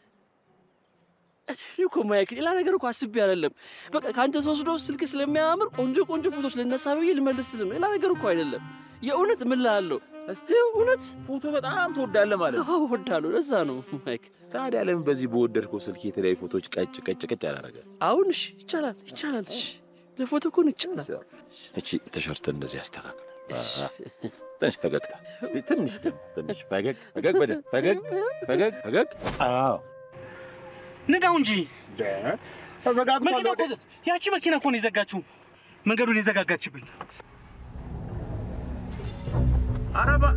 እኔ እኮ ማይክ ሌላ ነገር እኮ አስቤ አይደለም። በቃ ከአንተ ተወስዶ ስልክ ስለሚያምር ቆንጆ ቆንጆ ፎቶች ልነሳ ብዬ ልመልስልህ ነው። ሌላ ነገር እኮ አይደለም። የእውነት ምን እልሃለሁ፣ እስቲ እውነት ፎቶ በጣም ትወዳለህ ማለት ነው? አዎ እወዳለሁ። ለዛ ነው ማይክ። ታዲያ ለምን በዚህ በወደድከው ስልክ የተለያዩ ፎቶዎች ቀጭ ቀጭ ቀጭ አላረገ? አሁን እሺ፣ ይቻላል ይቻላል። እሺ ለፎቶ እኮ ነው ይቻላል። እቺ ቲሸርትን እንደዚህ አስተካክል። አሃ። ትንሽ ፈገግታ፣ እስቲ ትንሽ ደግሞ ትንሽ ፈገግ ፈገግ በደንብ ፈገግ ፈገግ ፈገግ። አዎ ንዳው እንጂ ተዘጋግቷል። መኪና እኮ ያቺ መኪና እኮ ነው የዘጋችው፣ መንገዱን የዘጋጋችብን። ኧረ እባ-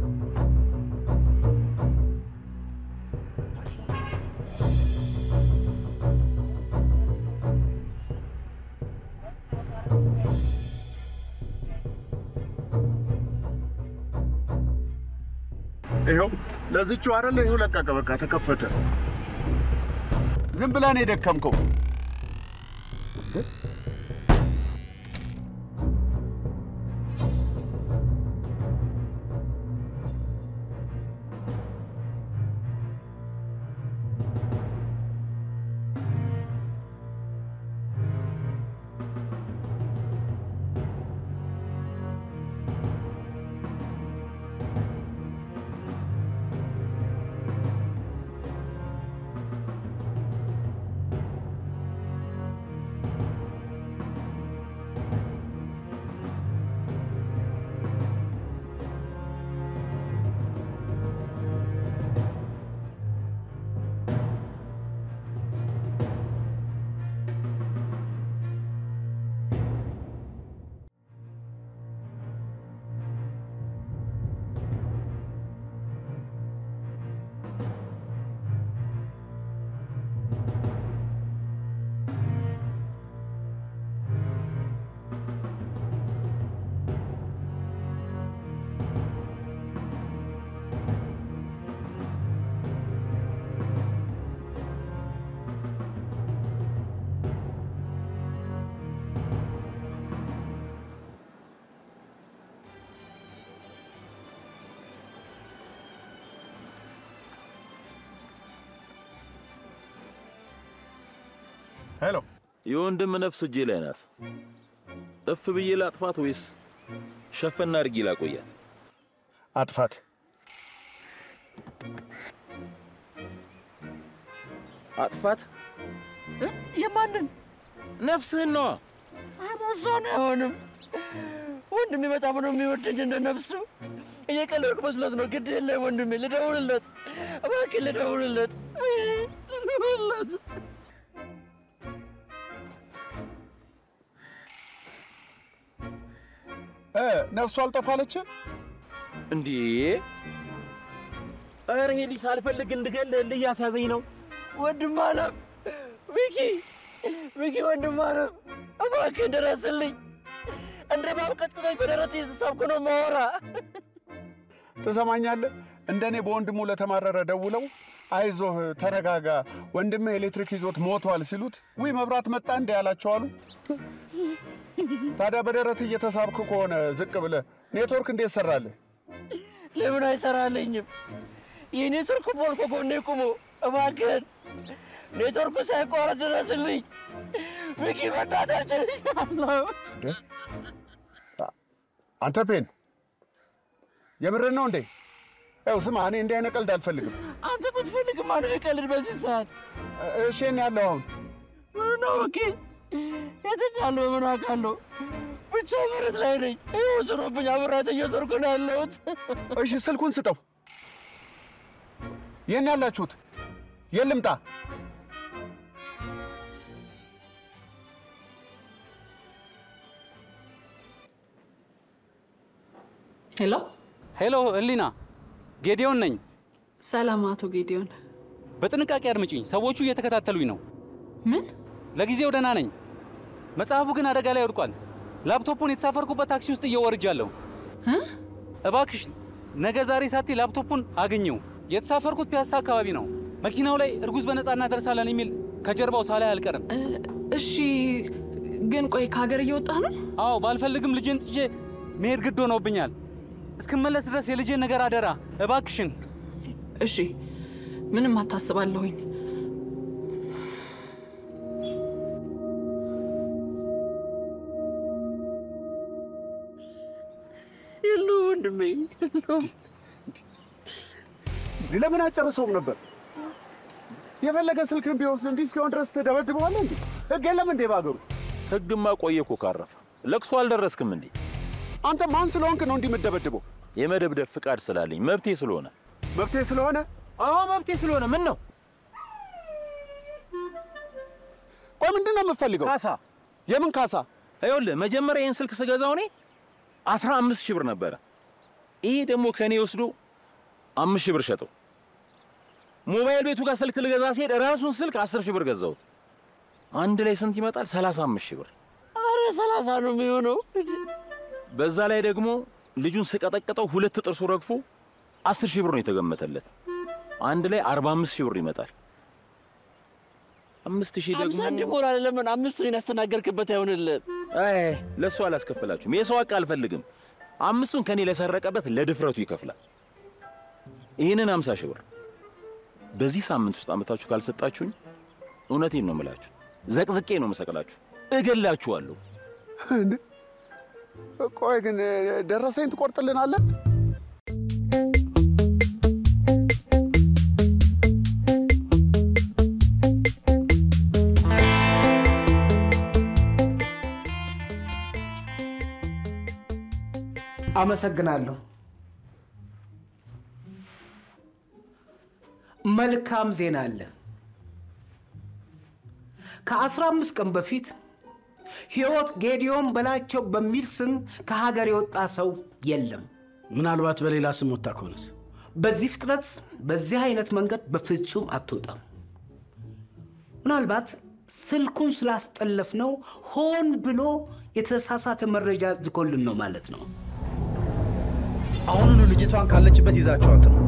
ይኸው ለዚቹ አይደለ? ይኸው ለቀቀ። በቃ ተከፈተ። ዝም ብለህ ነው የደከምከው። ሄሎ፣ የወንድም ነፍስ እጄ ላይ ናት። እፍ ብዬ ላጥፋት ወይስ ሸፈና አድርጊ ላቆያት? አጥፋት። አጥፋት? የማንን ነፍስህን ነዋ። ኧረ እሷን አይሆንም። ወንድሜ በጣም ነው የሚወደኝ እንደ ነፍሱ። እየቀለድኩ መስሎት ነው። ግድ የለም ወንድሜ፣ ልደውልለት፣ እባክህ ልደውልለት፣ ልደውልለት። እ ነፍሱ አልጠፋለች። እንዴ ኧረ ይሄ ልጅ ሳልፈልግ እንድገልህ እያሳዘኝ ነው። ወንድም አለም ሚኪ፣ ሚኪ ወንድም አለም እባክህ ድረስልኝ። እንደ ባብ ቀጥቅጦኝ በደረት እየተሳብኩ ነው ማወራ። ትሰማኛለህ? እንደ እኔ በወንድሙ ለተማረረ ደውለው አይዞህ ተረጋጋ፣ ወንድምህ ኤሌክትሪክ ይዞት ሞቷል ሲሉት ውይ መብራት መጣ እንደ ያላቸው አሉ። ታዲያ በደረት እየተሳብክ ከሆነ ዝቅ ብለህ ኔትወርክ እንዴት ሰራልህ? ለምን አይሰራልኝም? የኔትወርክ ፖል ከጎኔ ቁሞ እባክህን ኔትወርኩ ሳይቋረጥ ድረስልኝ። ሚኪ በእናታችን ይሻለው አንተ ፔን የምርን ነው እንዴ? ያው ስማ፣ እኔ እንዲህ አይነት ቀልድ አልፈልግም። አንተ ብትፈልግም ማን ቀልድ በዚህ ሰዓት እሺ፣ እኔ ያለው አሁን ነው ኦኬ። የት እንዳለሁ ምን አውቃለሁ? ብቻ መሬት ላይ ነኝ። ይኸው ስሮብኝ አብራት እየዞርኩ ነው ያለሁት። እሺ፣ ስልኩን ስጠው። የት ነው ያላችሁት? የት ልምጣ? ሄሎ ሄሎ፣ ህሊና ጌዲዮን ነኝ። ሰላም አቶ ጌዲዮን። በጥንቃቄ አድምጪኝ፣ ሰዎቹ እየተከታተሉኝ ነው። ምን? ለጊዜው ደህና ነኝ። መጽሐፉ ግን አደጋ ላይ ወድቋል። ላፕቶፑን የተሳፈርኩበት ታክሲ ውስጥ እየወርጃለሁ። እባክሽ ነገ ዛሬ ሳቴ ላፕቶፑን አግኘው። የተሳፈርኩት ፒያሳ አካባቢ ነው። መኪናው ላይ እርጉዝ በነፃ እናደርሳለን የሚል ከጀርባው ሳላይ አልቀርም። እሺ፣ ግን ቆይ ከሀገር እየወጣህ ነው? አዎ፣ ባልፈልግም ልጄን ጥጄ መሄድ ግድ ሆኖብኛል። እስክመለስ ድረስ የልጄን ነገር አደራ እባክሽን። እሺ፣ ምንም አታስባለሁኝ። የሉ ወንድሜ የለውም። ለምን አጨርሰውም ነበር? የፈለገ ስልክን ቢወስድ እንዲህ እስኪሆን ድረስ ትደበድበዋለህ እንዴ? ህግ የለም እንዴ በሀገሩ? ህግማ ቆየ እኮ ካረፈ። ለቅሶ አልደረስክም እንዴ? አንተ ማን ስለሆንክ ነው እንዲህ የምትደበድበው? የመደብደብ ፍቃድ ስላለኝ መብቴ ስለሆነ። መብቴ ስለሆነ? አዎ መብቴ ስለሆነ። ምን ነው? ቆይ ምንድን ነው የምትፈልገው? ካሳ። የምን ካሳ? ይኸውልህ መጀመሪያ ይህን ስልክ ስገዛው እኔ አስራ አምስት ሺህ ብር ነበረ። ይሄ ደግሞ ከእኔ ወስዶ አምስት ሺህ ብር ሸጠው። ሞባይል ቤቱ ጋር ስልክ ልገዛ ሲሄድ ራሱን ስልክ አስር ሺህ ብር ገዛሁት። አንድ ላይ ስንት ይመጣል? ሰላሳ አምስት ሺህ ብር። አረ ሰላሳ ነው የሚሆነው። በዛ ላይ ደግሞ ልጁን ስቀጠቅጠው ሁለት ጥርሱ ረግፎ አስር ሺህ ብር ነው የተገመተለት። አንድ ላይ አርባ አምስት ሺህ ብር ይመጣል። አምስት ሺህ ደግሞ አምሳ እንዲሞላል ለምን አምስቱን ያስተናገርክበት አይሆንልህም? አይ ለእሱ አላስከፍላችሁም። የሰው ሀቅ አልፈልግም። አምስቱን ከኔ ለሰረቀበት ለድፍረቱ ይከፍላል። ይህንን አምሳ ሺህ ብር በዚህ ሳምንት ውስጥ አመታችሁ ካልሰጣችሁኝ እውነቴን ነው የምላችሁ፣ ዘቅዝቄ ነው መሰቅላችሁ፣ እገላችኋለሁ። ቆይ ግን ደረሰኝ ትቆርጥልናለህ? አመሰግናለሁ። መልካም ዜና አለ። ከአስራ አምስት ቀን በፊት ሕይወት ጌዲዮን በላቸው በሚል ስም ከሀገር የወጣ ሰው የለም። ምናልባት በሌላ ስም ወጣ ከሆነስ? በዚህ ፍጥነት በዚህ አይነት መንገድ በፍጹም አትወጣም። ምናልባት ስልኩን ስላስጠለፍ ነው ሆን ብሎ የተሳሳተ መረጃ ልኮልን ነው ማለት ነው። አሁኑኑ ልጅቷን ካለችበት ይዛችኋት ነው።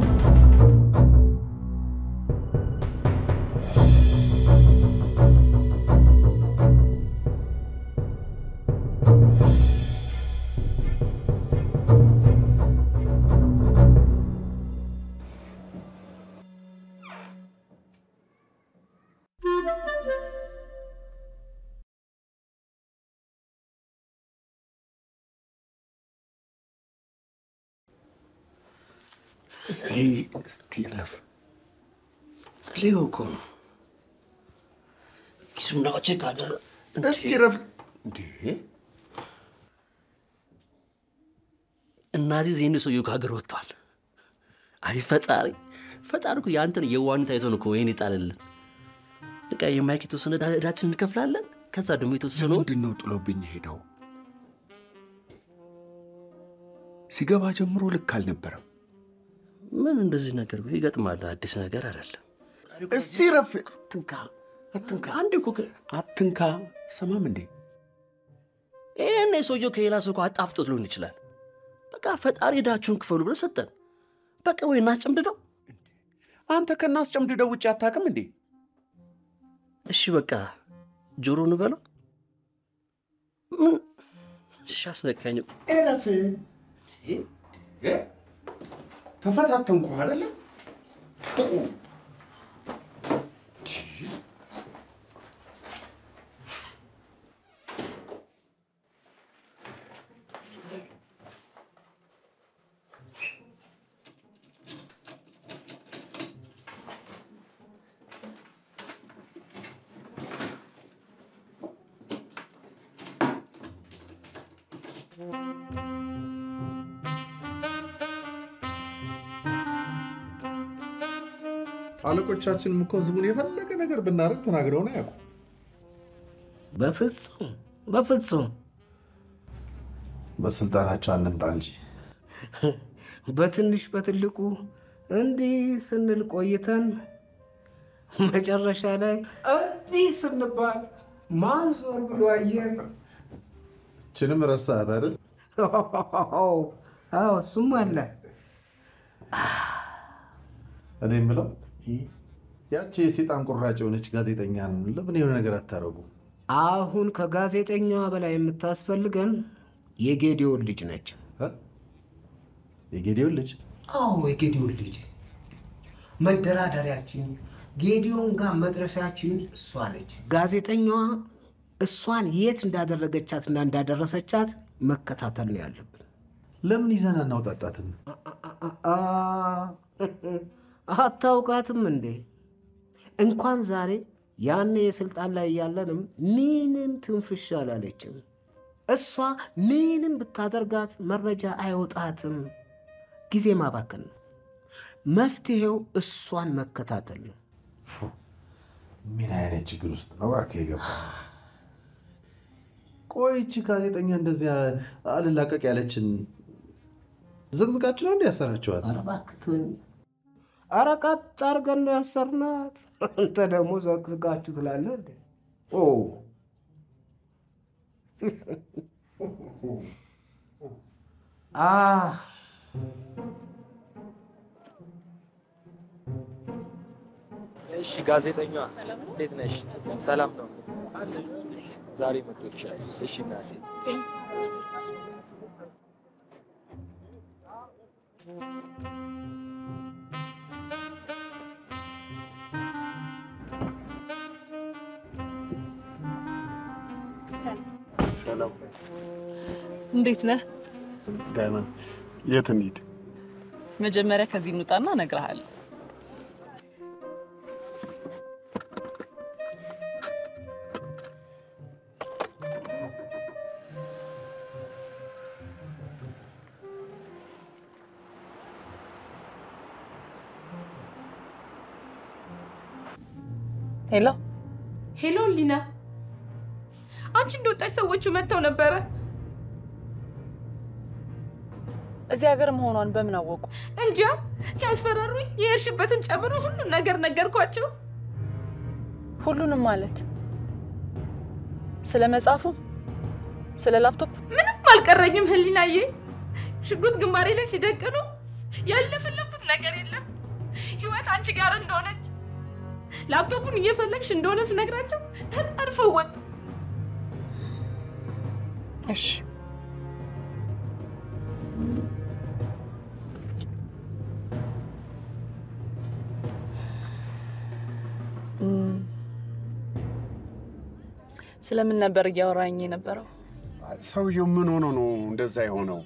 እስቲ እስቲ ረፍ ሊሆ እኮ ነው ኪሱና ቼክ አደረ እስቲ ረፍ እንዴ እናዚህ ዜን ሰውዬው ከሀገር ወጥተዋል። አይ ፈጣሪ ፈጣሪ እኮ የአንተን የዋህነት አይቶ ነው እኮ ይሄን ይጣልልን። በቃ የማይክ የተወሰነ ዕዳ- ዕዳችን እንከፍላለን። ከዛ ደግሞ የተወሰነ ምንድን ነው ጥሎብኝ ሄደው? ሲገባ ጀምሮ ልክ አልነበረም። ምን እንደዚህ ነገር ይገጥማል። አዲስ ነገር አይደለም። እስቲ ረፍ። አትንካ አትንካ አንድ እኮ አትንካ። ሰማም እንዴ ይህን የሰውየው ከሌላ ሰው እኮ አጣፍጦት ሊሆን ይችላል። በቃ ፈጣሪ ዕዳችሁን ክፈሉ ብሎ ሰጠን። በቃ ወይ እናስጨምድደው። አንተ ከናስጨምድደው ውጭ አታውቅም እንዴ? እሺ በቃ ጆሮ እንበለው። ምን እሺ አስነካኝ። እረፍ። ተፈታተንኩ አይደለ? አለቆቻችንም እኮ ህዝቡን የፈለገ ነገር ብናደርግ ተናግረውን አያውቁ። በፍጹም በፍጹም በስልጣናቸው አንምጣ እንጂ በትንሽ በትልቁ እንዲህ ስንል ቆይተን መጨረሻ ላይ እንዲህ ስንባል ማን ዞር ብሎ አየን? ችንም ረሳት አይደል? አዎ እሱም አለ። እኔ የምለው ያቺ የሴጣን ቁራጭ የሆነች ጋዜጠኛን ለምን የሆነ ነገር አታረጉ? አሁን ከጋዜጠኛዋ በላይ የምታስፈልገን የጌዲዮን ልጅ ነች። የጌዲዮን ልጅ? አዎ የጌዲዮን ልጅ መደራደሪያችን፣ ጌዲዮን ጋር መድረሻችን እሷ ነች። ጋዜጠኛዋ እሷን የት እንዳደረገቻትና እንዳደረሰቻት መከታተል ነው ያለብን። ለምን ይዘን አናውጣጣትም? አ- አታውቃትም እንዴ? እንኳን ዛሬ ያኔ የስልጣን ላይ እያለንም ምንም ትንፍሽ አላለችም። እሷ ምንም ብታደርጋት መረጃ አይወጣትም። ጊዜ ማባከን ነው። መፍትሄው እሷን መከታተል ነው። ምን አይነት ችግር ውስጥ ነው እባክህ የገባ? ቆይ ይቺ ጋዜጠኛ እንደዚያ አልላቀቅ ያለችን ዝቅዝቃችሁ ነው እንዲ ያሰራችኋት? ኧረ እባክህ ተወኝ። ኧረ ቀጥ አድርገን ነው ያሰርናት። አንተ ደግሞ ዘቅዝቃችሁ ትላለህ እንዴ? ኦ አ እሺ ጋዜጠኛዋ እንዴት ነሽ? ሰላም ነው? ዛሬ መጥቶልሻል። እሺ እናቴ ሰላም እንዴት ነህ? ደህና። የት እንሂድ? መጀመሪያ ከዚህ እንውጣና እነግርሃለሁ። ሄሎ ሄሎ ሊና፣ አንቺ እንደወጣች ሰዎቹ መጥተው ነበረ። እዚህ ሀገር መሆኗን በምን አወቁ? እንጃ ሲያስፈራሩኝ የሄድሽበትን ጨምሮ ሁሉን ነገር ነገርኳቸው። ሁሉንም ማለት ስለ መጽሐፉ፣ ስለ ላፕቶፕ ምንም አልቀረኝም ህሊናዬ። ሽጉጥ ግንባሬ ላይ ሲደቅኑ ያለፈለኩት ነገር የለም። ህይወት አንቺ ጋር እንደሆነች ላፕቶፑን እየፈለግሽ እንደሆነ ስነግራቸው ተጠርፈው ወጡ። እሺ እም፣ ስለምን ነበር እያወራኝ የነበረው? ሰውየው ምን ሆኖ ነው እንደዛ የሆነው?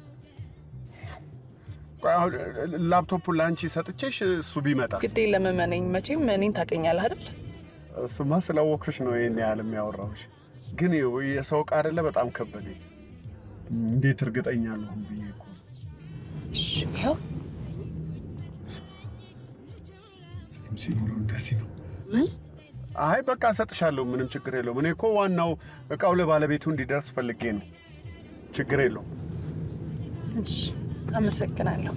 ቆይ አሁን ላፕቶፑን ለአንቺ ሰጥቼሽ እሱ ቢመጣስ? ግዴ ለመመነኝ መቼም እኔን ታውቀኛለህ አይደል? እሱማ ስላወቅሽ ነው ይህን ያህል የሚያወራሁሽ። ግን ይኸው የሰው ዕቃ አይደለ በጣም ከበደኝ። እንዴት እርግጠኛ ልሁን ብዬ እኮ ነው። እሺ ይኸው ጺም ሲኖረው እንደዚህ ነው። አይ በቃ እሰጥሻለሁ፣ ምንም ችግር የለውም። እኔ እኮ ዋናው እቃው ለባለቤቱ እንዲደርስ ፈልጌ ነው። ችግር የለውም። እሺ አመሰግናለሁ።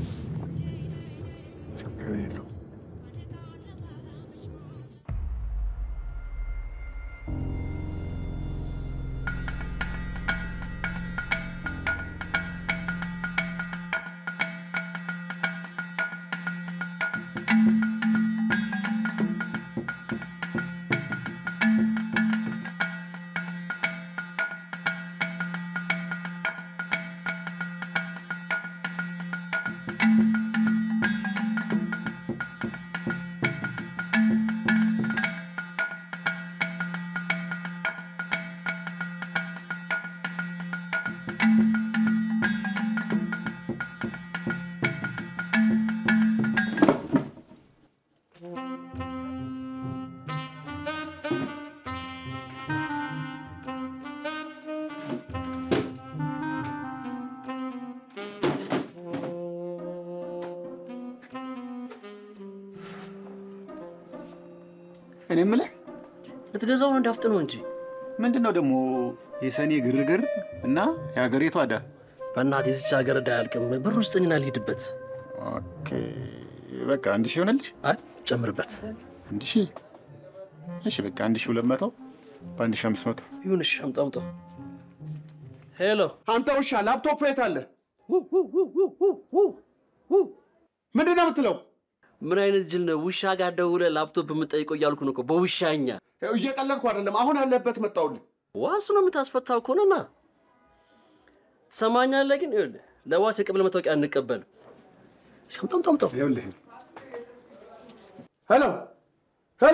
ችግር የለውም። እኔ የምልህ ልትገዛው ነው እንዳፍጥ ነው እንጂ ምንድን ነው ደግሞ የሰኔ ግርግር እና የሀገሪቷ ዕዳ? በእናትህ የዚች ሀገር ዕዳ አያልቅም። ብር ውስጥኝና ልሂድበት። ኦኬ በቃ አንድ ሺህ ሆነልሽ? አይ ጨምርበት። አንድ ሺህ እሺ፣ በቃ አንድ ሺህ ሁለት መቶ በአንድ ሺህ አምስት መቶ ይሁንሽ። አምጣው አምጣው። ሄሎ አንተ ውሻ፣ ላፕቶፕ የት አለ? ምንድን ነው የምትለው? ምን አይነት ጅል ነው? ውሻ ጋር ደውለህ ላፕቶፕ የምጠይቀው እያልኩ ነው እኮ በውሻኛ። ይኸው እየቀለድኩ አይደለም። አሁን ያለበት መጣሁልህ። ዋስ ነው የምታስፈታው ከሆነና ትሰማኛለህ። ግን ይኸውልህ ለዋስ የቀበሌ መታወቂያ አንቀበልም። እስኪ አምጣው አምጣው አምጣው። ይኸውልህ ሄሎ ሄሎ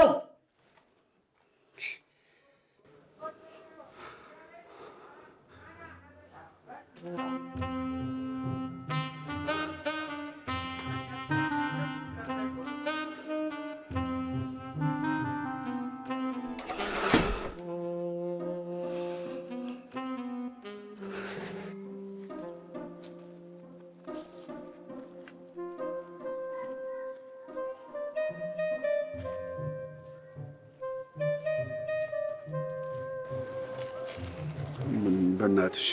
ምን በእናትሽ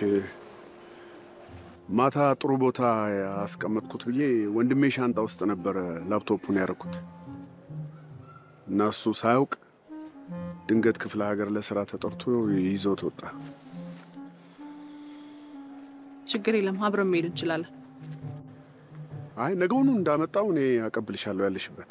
ማታ ጥሩ ቦታ ያስቀመጥኩት ብዬ ወንድሜ ሻንጣ ውስጥ ነበረ ላፕቶፑን ያደረኩት እና እሱ ሳያውቅ ድንገት ክፍለ ሀገር ለስራ ተጠርቶ ይዞት ወጣ። ችግር የለም፣ አብረን መሄድ እንችላለን። አይ ነገውኑ እንዳመጣው እኔ አቀብልሻለሁ ያለሽበት።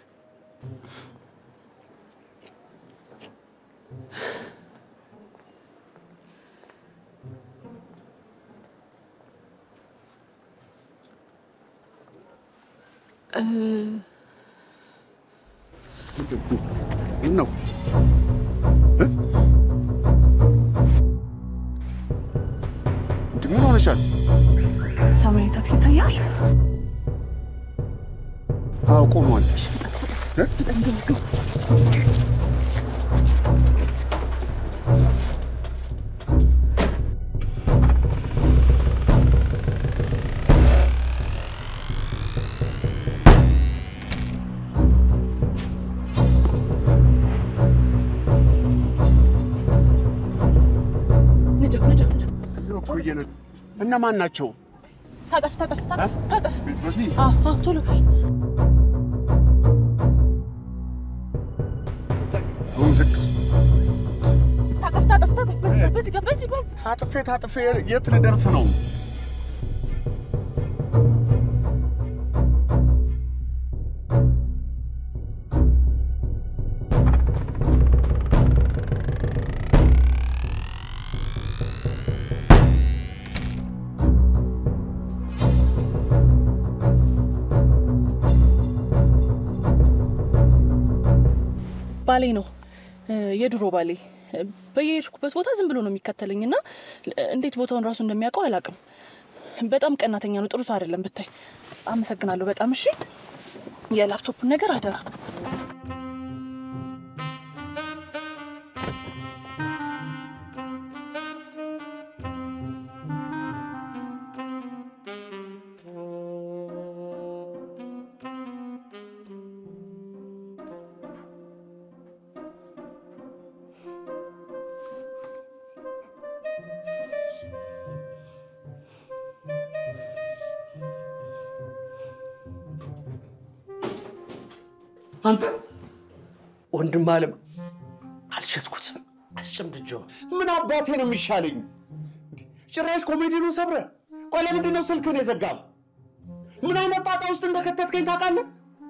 እ፣ ምን ነው እንዲህ ምን ሆነሻል? ሰማያዊ ታክሲ ይታያል። አዎ ቆሟል። እ? ንደው ንደው ንደው። እኮ እየነ እነማን ናቸው? ታጠፍ ታጠፍ ታጠፍ ታጠፍ። በዚህ አዎ አዎ፣ ቶሎ በል። አሁን ዝቅ ታጠፍ ታጠፍ ታጠፍ። በዚህ ጋር በዚህ ጋር በዚህ በዚህ ታጥፌ ታጥፌ የት ልደርስ ነው? ባሌ ነው እ፣ የድሮ ባሌ እ፣ በየሄድኩበት ቦታ ዝም ብሎ ነው የሚከተለኝ እና እንዴት ቦታውን ራሱ እንደሚያውቀው አላውቅም። በጣም ቀናተኛ ነው። ጥሩ ሰው አይደለም ብታይ። አመሰግናለሁ በጣም እሺ። የላፕቶፑን ነገር አደራ። አንተ ወንድም አለም አልሸጥኩትም፣ አስጨምድጄው ምን አባቴ ነው የሚሻለኝ? ጭራሽ ኮሜዲኑን ሰብረ። ቆይ ለምንድን ነው ስልክህን የዘጋው? ምን አይነት ጣጣ ውስጥ እንደከተትከኝ ታውቃለህ?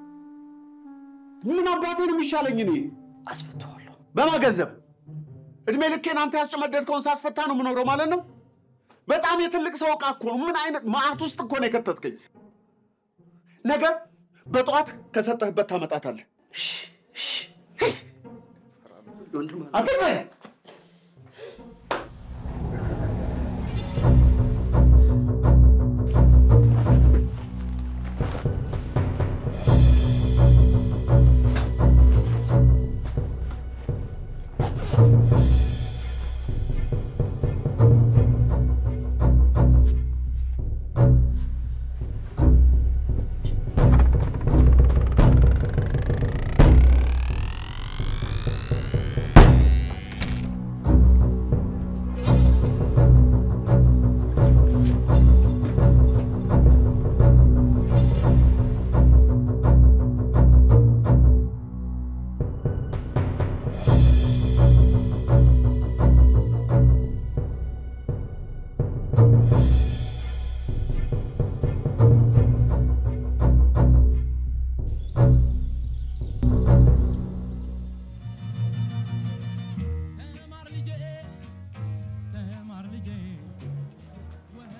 ምን አባቴ ነው የሚሻለኝ? እኔ አስፈታዋለሁ። በማገንዘብ እድሜ ልኬን አንተ ያስጨመደድከውን ሳስፈታ ነው የምኖረው ማለት ነው? በጣም የትልቅ ሰው ዕቃ እኮ ነው። ምን አይነት መዓት ውስጥ እኮ ነው የከተትከኝ። ነገ በጠዋት ከሰጠህበት ታመጣታለህ። አትበል።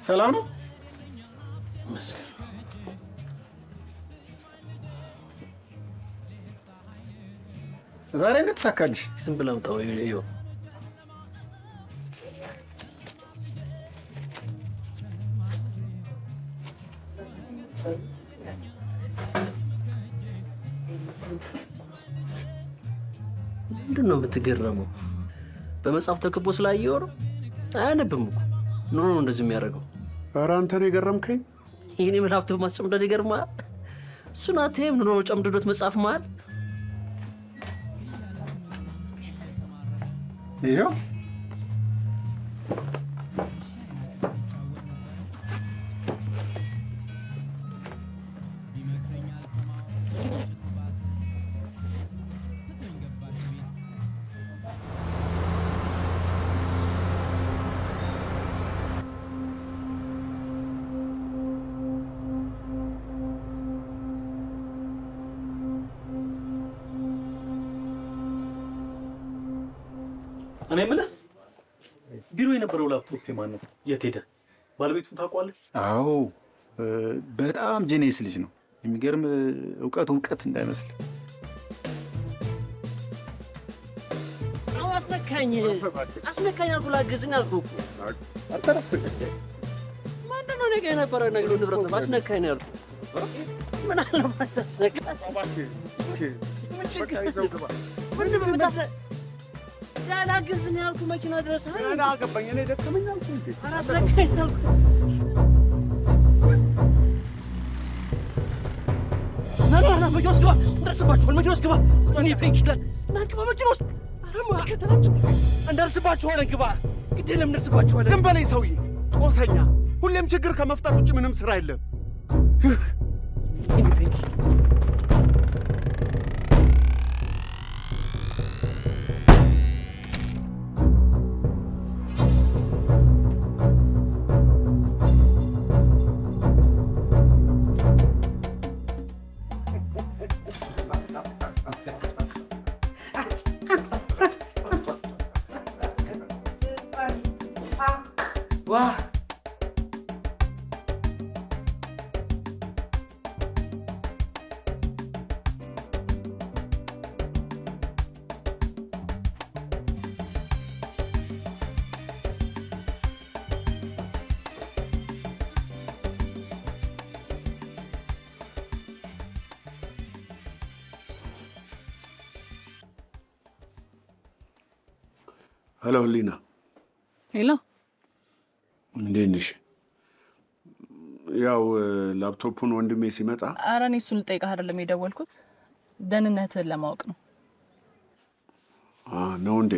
ሰላም ነው? ዛሬ እንዴት ተሳካልሽ? ዝም ብለህ አምጣው። ይኸው ምንድን ነው የምትገረመው? በመጽሐፍ ተከቦ ስላየው ነው። አያነብም እኮ ኑሮ ነው እንደዚህ የሚያደርገው። ኧረ አንተ ነው የገረምከኝ። ይህን የምል ሀብት ማስጨምደድ ይገርማል። እሱን አትይም ኑሮ ጨምድዶት መጽሐፍ መሃል ይኸው እኔ የምልህ ቢሮ የነበረው ላፕቶፕ የማን ነው? የት ሄደ? ባለቤቱን ታውቋለህ? አዎ እ፣ በጣም ጄኔስ ልጅ ነው። የሚገርም እ፣ እውቀት እውቀት እንዳይመስል አዎ፣ አስነካኝ አስነካኝ አልኩህ። ላግዝኝ አልኩህ እኮ። ምንድን ነው እኔ ጋ የነበረ ነገር ንብረት ነው። አስነካኝ ነው ያልኩህ። ምን አለ ማስታስነካ ምንድን ነው የምታስነ ያላግዝኝ ያልኩህ መኪና ድረስ አገባኝ። እኔ ደከመኝ አልኩህ እንዴ? ኧረ አስነካኝ አልኩህ። ና ና ና መኪና ውስጥ ግባ፣ እንደርስባችኋል። መኪና ውስጥ ግባ። እኔ ፔንኪለር ና ግባ መኪና ውስጥ። ኧረ መከተላቸው እንደርስባችኋለን። ግባ፣ ግድ የለም እንደርስባችኋለን። ዝም በለኝ ሰውዬ፣ ጦሰኛ። ሁሌም ችግር ከመፍጠር ውጭ ምንም ስራ የለም። እኔ ፔንኪ ዋ ሄሎ ህሊና፣ ሄሎ እንዴት ነሽ? ያው እ፣ ላፕቶፑን ወንድሜ ሲመጣ ኧረ እኔ እሱን ልጠይቅህ አይደለም የደወልኩት ደህንነትህን ለማወቅ ነው። አ፣ ነው እንዴ?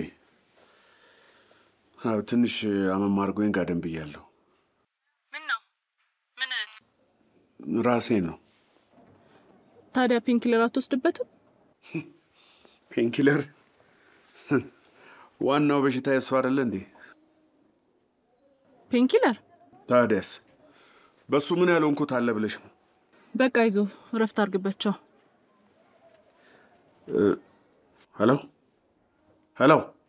አዎ፣ ትንሽ አመም አድርጎኝ ጋደም ብያለሁ። ምን ነው ምን ራሴ ነው ታዲያ ፔንኪለር አትወስድበትም? ፔንኪለር ዋናው በሽታ የሱ አይደለ እንዴ? ፔንኪለር ታዲያስ በሱ ምን ያልሆንኩት አለ ብለሽ ነው? በቃ ይዞ እረፍት አድርግበት። ቻው። እ፣ ሄሎ ሄሎ፣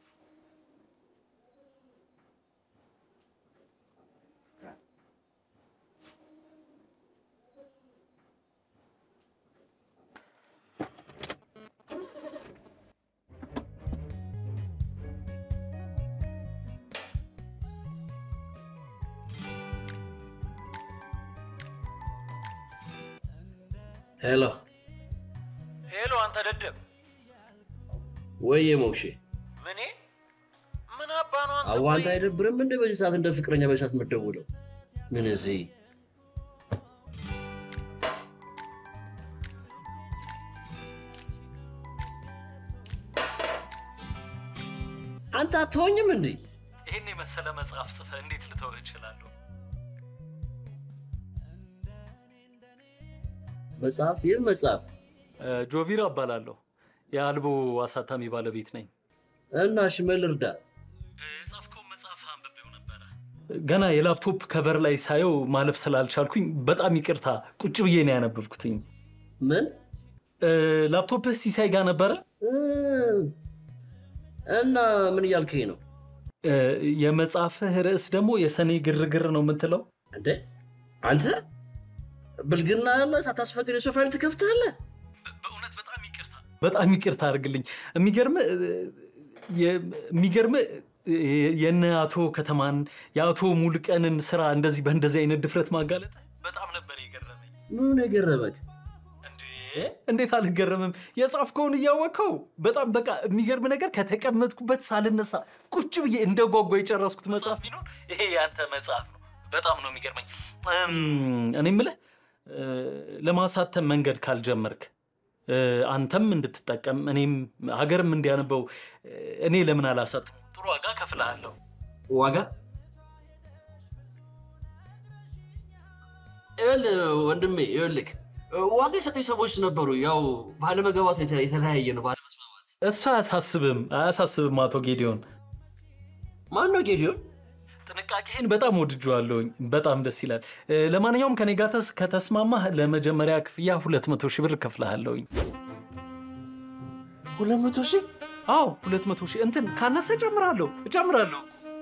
ሄሎ ሄሎ፣ አንተ ደደብ ወይዬ ሞክሼ ምኔ ምን አባ ነው አንተ? አዋንታ አይደብርም እንደ በዚህ ሰዓት እንደ ፍቅረኛ በዚህ ሰዓት የምትደውለው ምን እዚህ አንተ አትሆኝም እንዴ? ይህን የመሰለ መጽሐፍ ጽፈህ እንዴት ልተውህ እችላለሁ? መጽሐፍ ይህ መጽሐፍ እ፣ ጆቪራ እባላለሁ። የአልቦ አሳታሚ ባለቤት ነኝ። እና እሺ ምን ልርዳ? የጻፍከውን መጽሐፍ አንብቤው ነበረ። ገና የላፕቶፕ ከቨር ላይ ሳየው ማለፍ ስላልቻልኩኝ በጣም ይቅርታ፣ ቁጭ ብዬ ነው ያነበብኩትኝ። ምን ላፕቶፕህ ሲሳይ ጋር ነበረ? እ፣ እና ምን እያልከኝ ነው? እ፣ የመጽሐፍህ ርዕስ ደግሞ የሰኔ ግርግር ነው የምትለው? እንዴ አንተ ብልግና ያለ ሳታስፈቅድ የሰው ፋይል ትከፍታለህ? በጣም ይቅርታ አድርግልኝ። የሚገርም የሚገርም የነ አቶ ከተማን የአቶ ሙሉቀንን ስራ እንደዚህ በእንደዚህ አይነት ድፍረት ማጋለጥ በጣም ነበር የገረመኝ። ምን የገረመህ? እንዴት አልገረምም? የጻፍከውን እያወቅኸው በጣም በቃ የሚገርም ነገር ከተቀመጥኩበት ሳልነሳ ቁጭ ብዬ እንደ ጓጓ የጨረስኩት መጽሐፍ ቢኖር ይሄ ያንተ መጽሐፍ ነው። በጣም ነው የሚገርመኝ። እም፣ እኔ የምልህ እ፣ ለማሳተም መንገድ ካልጀመርክ እ፣ አንተም እንድትጠቀም እኔም ሀገርም እንዲያነበው እ፣ እኔ ለምን አላሳትም? ጥሩ ዋጋ ከፍልሃለሁ። ዋጋ ይኸውልህ ወንድሜ ይኸውልህ ዋጋ የሰጠኝ ሰዎች ነበሩ። ያው ባለመግባባት የተ- የተለያየ ነው። ባለመስማማት እሱ አያሳስብም፣ አያሳስብም አቶ ጌዲዮን። ማን ነው ጌዲዮን? ጥንቃቄህን በጣም ወድጄዋለሁኝ። በጣም ደስ ይላል። እ፣ ለማንኛውም ከኔ ጋር ተስ- ከተስማማህ ለመጀመሪያ ክፍያ ሁለት መቶ ሺህ ብር እከፍልሃለሁኝ። ሁለት መቶ ሺህ? አዎ ሁለት መቶ ሺህ እንትን ካነሰ እጨምራለሁ እጨምራለሁ።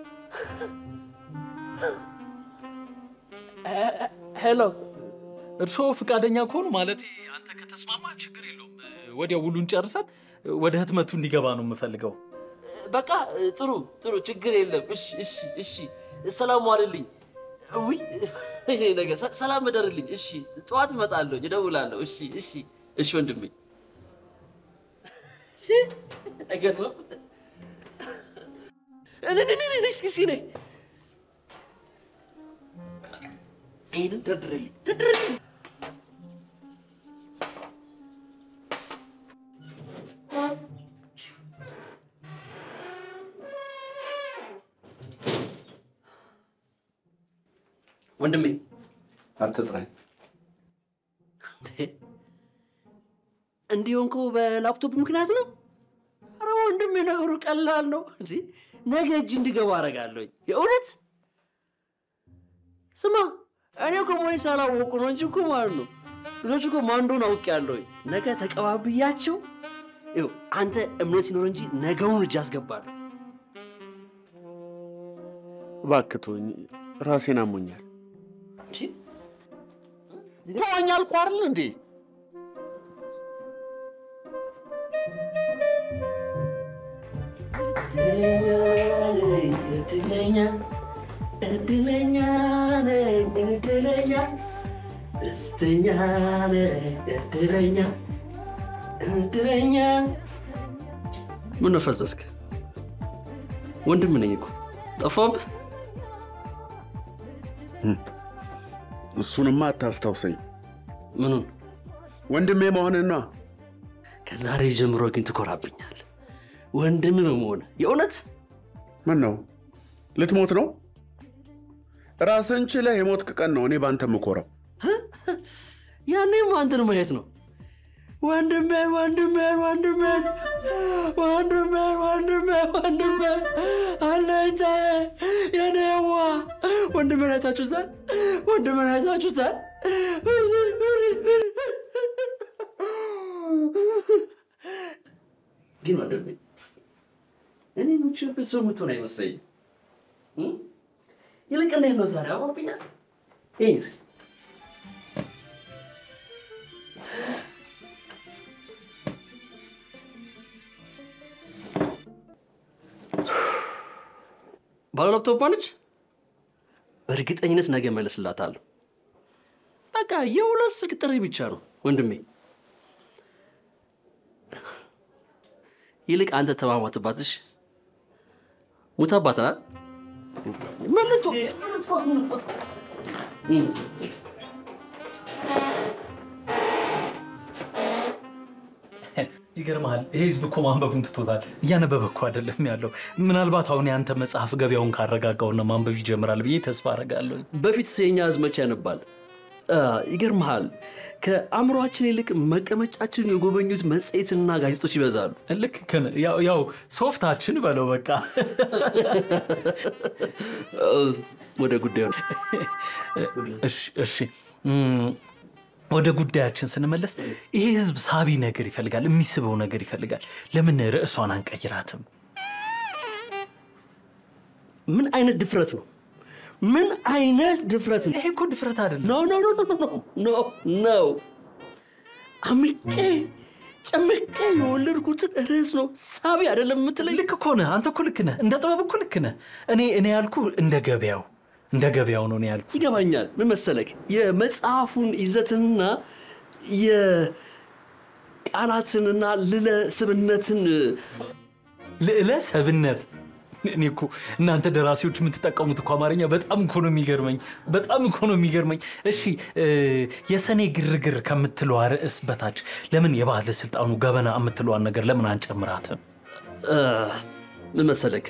ሄሎ፣ እርስዎ ፈቃደኛ ከሆኑ ማለት አንተ ከተስማማ ችግር የለውም። ወዲያው ውሉን ጨርሰን ወደ ህትመቱ እንዲገባ ነው የምፈልገው። በቃ ጥሩ ጥሩ፣ ችግር የለም። እሺ እሺ እሺ፣ ሰላም ዋልልኝ። ውይ ይሄ ነገር ሰ- ሰላም እደርልኝ። እሺ፣ ጠዋት እመጣለሁ፣ እደውላለሁ። እሺ እሺ እሺ ወንድሜ። እሺ፣ አይገርምም? እኔ እኔ እኔ እኔ እስኪ እስኪ ነይ ይህንን ደርድርልኝ ደርድርልኝ። ወንድሜ አትጥራኝ። እንዲህ ሆንከው በላፕቶፕ ምክንያት ነው? አረ ወንድሜ ነገሩ ቀላል ነው። እንዴ ነገ እጅ እንዲገባ አደርጋለሁኝ። የእውነት ስማ፣ እኔ እኮ ሞኝ ሳላወቁ ነው እንጂ እኮ ማለት ነው ልጆች እኮ ማን እንደሆነ አውቄያለሁኝ። ነገ ተቀባብያቸው ይኸው አንተ እምነት ሲኖር እንጂ ነገውን እጅ አስገባለሁ። እባክህ ተወኝ፣ ራሴን አሞኛል። ተወኝ አልኩህ አይደል እንዴ? እድለኛ እድለኛ ነኝ እድለኛ ደስተኛ ነኝ እድለኛ እድለኛ ምን ነው ፈዘዝክ? ወንድም ነኝ እኮ ጠፋብህ። እሱንማ አታስታውሰኝ። ምኑን? ወንድሜ መሆንህን ነዋ። ከዛሬ ጀምሮ ግን ትኮራብኛል ወንድም በመሆን የእውነት ምን ነው ልትሞት ነው? ራስን ችለህ የሞትክ ቀን ነው እኔ በአንተ የምኮራው። ያኔም አንተን ማየት ነው። ወንድሜን ወንድሜን ወንድሜን ወንድሜን ወንድሜን ወንድሜን አለኝታዬ የኔዋ ወንድሜን አይታችሁታል? ወንድሜን አይታችሁታል? ግን ወንድሜ እኔ የምችልበት ሰው የምትሆን አይመስለኝም። እ? ይልቅ እንዴት ነው ዛሬ አሞርብኛል? ይህ እስኪ ባለ ላፕቶፕ ነች። በእርግጠኝነት ነገ መለስላታለሁ። በቃ የሁለት ስልክ ጥሪ ብቻ ነው ወንድሜ። ይልቅ አንተ ተማማትባትሽ ሙታባትናል መልቶ ይገርመሃል፣ ይሄ ህዝብ እኮ ማንበቡን ትቶታል። እያነበበ እኮ አይደለም ያለው። ምናልባት አሁን የአንተ መጽሐፍ ገበያውን ካረጋጋውና ማንበብ ይጀምራል ብዬ ተስፋ አደርጋለሁ። በፊት የኛ ህዝብ መቼ ያነባል? አ፣ ይገርምሃል ከአእምሯችን ይልቅ መቀመጫችን የጎበኙት መጽሔትና ጋዜጦች ይበዛሉ። ልክ ከነ- ያው- ያው ሶፍታችን በለው በቃ ወደ ጉዳዩ ነው። እሺ እሺ እም፣ ወደ ጉዳያችን ስንመለስ ይሄ ህዝብ ሳቢ ነገር ይፈልጋል፣ የሚስበው ነገር ይፈልጋል። ለምን ርዕሷን አንቀይራትም? ምን አይነት ድፍረት ነው? ምን አይነት ድፍረት ነው? ይሄ እኮ ድፍረት አይደለም። ኖ ኖ ኖ ኖ ኖ ኖ ኖ አምቄ ጨምቄ የወለድኩትን ርዕስ ነው ሳቢ አይደለም የምትለኝ? ልክ እኮ ነህ። አንተ እኮ ልክ ነህ። እንደ ጥበብ እኮ ልክ ነህ። እኔ እኔ ያልኩ እንደ ገበያው እንደ ገበያው ነው እኔ ያልኩ። ይገባኛል። ምን መሰለክ የመጽሐፉን ይዘትና የቃላትንና ልለ ስብነትን ልዕለ ሰብነት እኔ እኮ እናንተ ደራሲዎች የምትጠቀሙት እኮ አማርኛ በጣም እኮ ነው የሚገርመኝ። በጣም እኮ ነው የሚገርመኝ። እሺ እ፣ የሰኔ ግርግር ከምትለዋ ርዕስ በታች ለምን የባለስልጣኑ ገበና የምትለዋን ነገር ለምን አንጨምራትም? እ፣ ምን መሰለክ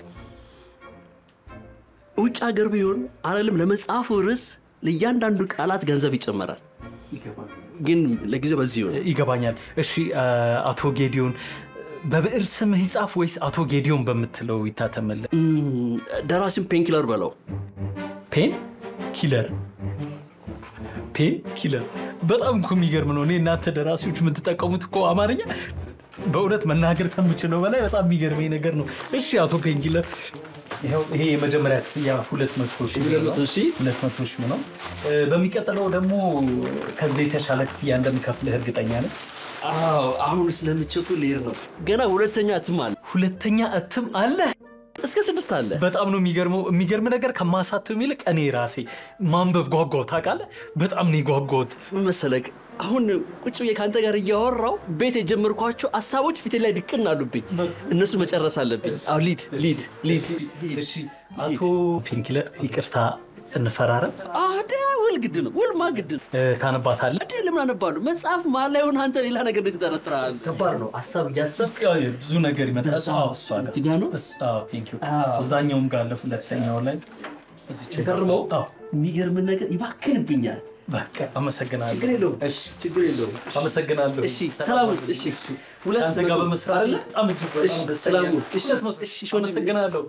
ውጭ ሀገር ቢሆን አለልም ለመጽሐፉ ርዕስ ለእያንዳንዱ ቃላት ገንዘብ ይጨመራል። ግን ለጊዜው በዚህ ይሆን ይገባኛል። እሺ እ፣ አቶ ጌዲዮን በብዕር ስምህ ይጻፍ ወይስ አቶ ጌዲዮን በምትለው ይታተምልህ? ደራሲም ፔን ኪለር በለው። ፔን ኪለር ፔን ኪለር በጣም እኮ የሚገርም ነው። እኔ እናንተ ደራሲዎች የምትጠቀሙት እኮ አማርኛ በእውነት መናገር ከምችለው በላይ በጣም የሚገርመኝ ነገር ነው። እሺ አቶ ፔን ኪለር ይኸው ይሄ የመጀመሪያ ክፍያ ሁለት መቶ ሺህ ብር ነው። ሁለት መቶ ሺህ ነው። እ፣ በሚቀጥለው ደግሞ ከዚህ የተሻለ ክፍያ እንደምከፍልህ እርግጠኛ ነኝ። አዎ አሁን ስለምቸቱ ልሄድ ነው። ገና ሁለተኛ እትም አለ። ሁለተኛ እትም አለ። እስከ ስድስት አለ። በጣም ነው የሚገርመው። የሚገርም ነገር ከማሳተም ይልቅ እኔ ራሴ ማንበብ ጓጓው ታውቃለህ። በጣም ነው የጓጓሁት። ምን መሰለህ አሁን ቁጭ ብዬ ከአንተ ጋር እያወራው ቤት የጀመርኳቸው ሀሳቦች ፊቴ ላይ ድቅን አሉብኝ። እነሱ መጨረስ አለብኝ። አሁ ሊድ ሊድ ሊድ እሺ አቶ ፔንኪለር ይቅርታ እንፈራረም። አደ ውል ግድ ነው። ውል ማ ግድ ነው። እ፣ ታነባታለህ? አደ ለምን አነባሉ? መጽሐፍ መሀል ላይ ሆነ አንተ ሌላ ነገር እንዴት ትጠረጥራለህ? ከባድ ነው። ሀሳብ እያሰብክ ብዙ ነገር ይመጣል። አዎ፣ እሷ ጋር እሱ- አዎ፣ ቴንክ ዩ። እዛኛውም ጋር አለ ሁለተኛው ላይ እዚች ጋር። ፈርመው አዎ፣ የሚገርምን ነገር ይባክንብኛል። በቃ አመሰግናለሁ። ችግር የለውም። እሺ፣ ችግር የለውም። አመሰግናለሁ። እሺ ሰላም። እሺ ሁለት ከአንተ ጋር መቶ በመስራት አይደለ? በጣም እጅግ በጣም እሺ፣ ደስተኛ ሰላም። ነኝ። እሺ፣ ሁለት መቶ እሺ፣ አመሰግናለሁ።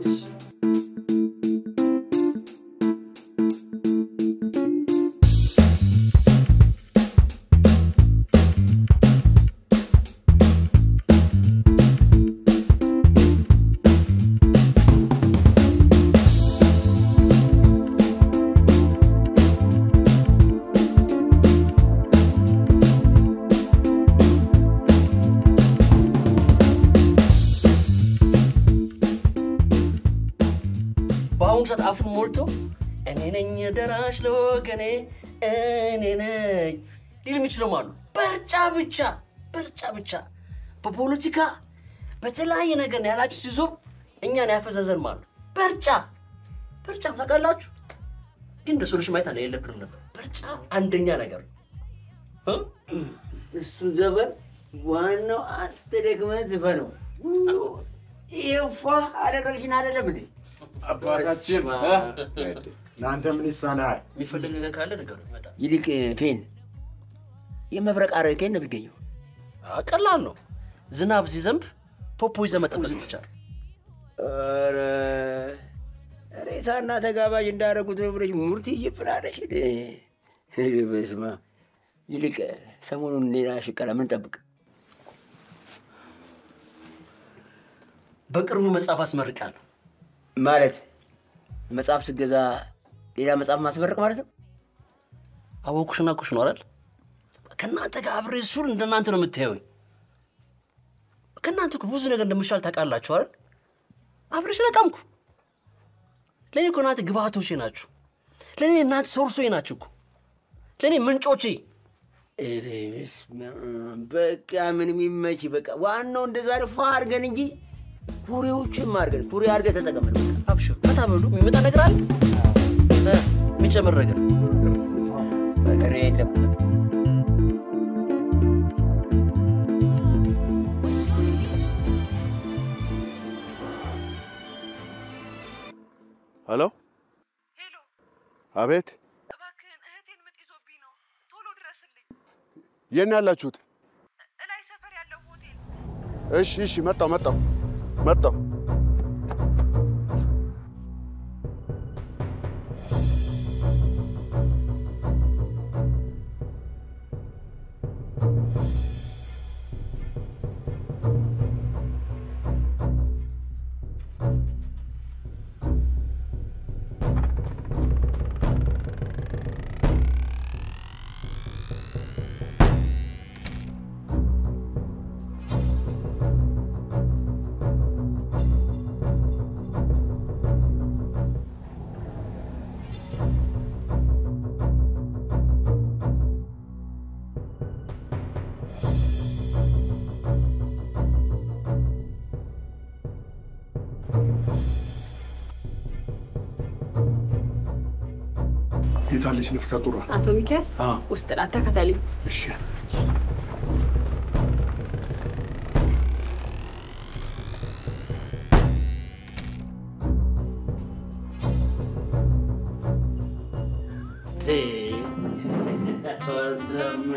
በአሁኑ ሰዓት አፉን ሞልቶ እኔ ነኝ ደራሽ ለወገኔ እኔ ነኝ ሊል የሚችለው ማሉ በርጫ ብቻ በርጫ ብቻ በፖለቲካ በተለያየ ነገር ነው ያላችሁ ሲዞር እኛን ያፈዘዘን ማሉ በርጫ በርጫ ታውቃላችሁ። ግን እንደ ሶሉሽን ማየት አለ የለብንም ነበር። በርጫ አንደኛ ነገር እ? እሱ ዘፈን ዋናው አንተ ደክመህ ዝፈነው። ይፋ አደረግሽን አይደለም እንዴ? አባታችን ለአንተ ምን ይሳናል? የሚፈልግ ነገር ካለ ነገሩ ይመጣል። ይልቅ ፔን የመብረቅ አረር ከየት ነው የሚገኘው? አ፣ ቀላል ነው። ዝናብ ሲዘንብ ፖፖ ይዘህ መጠበቅ ብቻ ነው። ኧረ ሬሳና ተጋባዥ እንዳደረጉት ነው ብለሽ ሙርቲ እየፍራለሽ። በስመ አብ። ይልቅ ሰሞኑን ሌላ ሽቀላ ምን ጠብቅ? በቅርቡ መጽሐፍ አስመርቃለሁ። ማለት መጽሐፍ ስገዛ ሌላ መጽሐፍ ማስመረቅ ማለት ነው? አወኩሽና ኩሽ ነው አይደል? ከእናንተ ጋር አብሬ ሱል እንደናንተ ነው የምታየውኝ። ከእናንተ እኮ ብዙ ነገር እንደምሻል ታውቃላችሁ አይደል? አብሬ ስለቃምኩ ለእኔ እኮ እናንተ ግብአቶቼ ናችሁ። ለእኔ እናንተ ሶርሶቼ ናችሁ እኮ ለእኔ ምንጮቼ። ኧረ በስመ አብ። በቃ ምንም ይመች። በቃ ዋናው እንደዛ ፏ አድርገን እንጂ ኩሬዎችም አድርገን ኩሬ አድርገን ተጠቀምን። በቃ አብሽር ፈታ በሉ። የሚመጣ ነገር አለ እ፣ የሚጨምር ነገር ፍቅር የለም። ሄሎ አቤት የት ነው ያላችሁት? እሺ እሺ፣ መጣሁ መጣሁ መጣሁ። የታለች ነፍሰ ጡሯ? አቶ ሚኪያስ አዎ። ውስጥ ናት፣ ተከተልኝ። እሺ ወንድሜ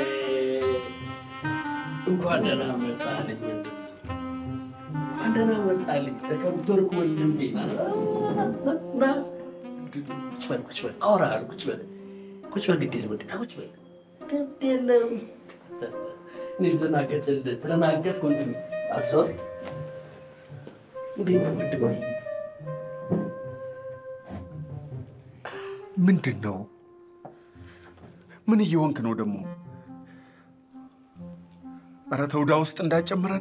እንኳን ደህና መጣልኝ ወንድሜ፣ እንኳን ደህና መጣልኝ። ተከበርኩ ወንድሜ። ና ቁጭ በል ቁጭ በል፣ አወራሃል። ቁጭ በል ቁጭ በል፣ ግድ የለም ወንድሜ፣ ቁጭ በል ግድ የለም። እኔ ልደናገጥልህ ተደናገጥክ ወንድሜ። አስወር እንዴት ነው ወንድሜ? ምንድን ነው? ምን እየሆንክ ነው ደግሞ? ኧረ ተውዳ ውስጥ እንዳጨምረን።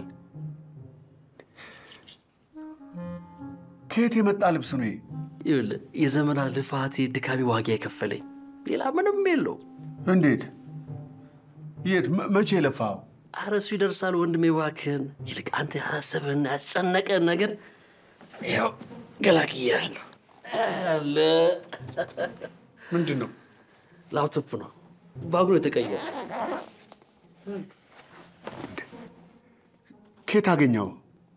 ከየት የመጣ ልብስ ነው ይሄ? ይኸውልህ የዘመናት ልፋቴ ድካሜ ዋጋ የከፈለኝ ሌላ ምንም የለው። እንዴት? የት? መ- መቼ የለፋው? ኧረ እሱ ይደርሳል ወንድሜ፣ እባክህን። ይልቅ አንተ ያሰበህን ያስጨነቀን ነገር ያው ገላግያለሁ። አለ ምንድን ነው? ላፕቶፕ ነው ባጉሮ የተቀየረ። ከየት አገኘው?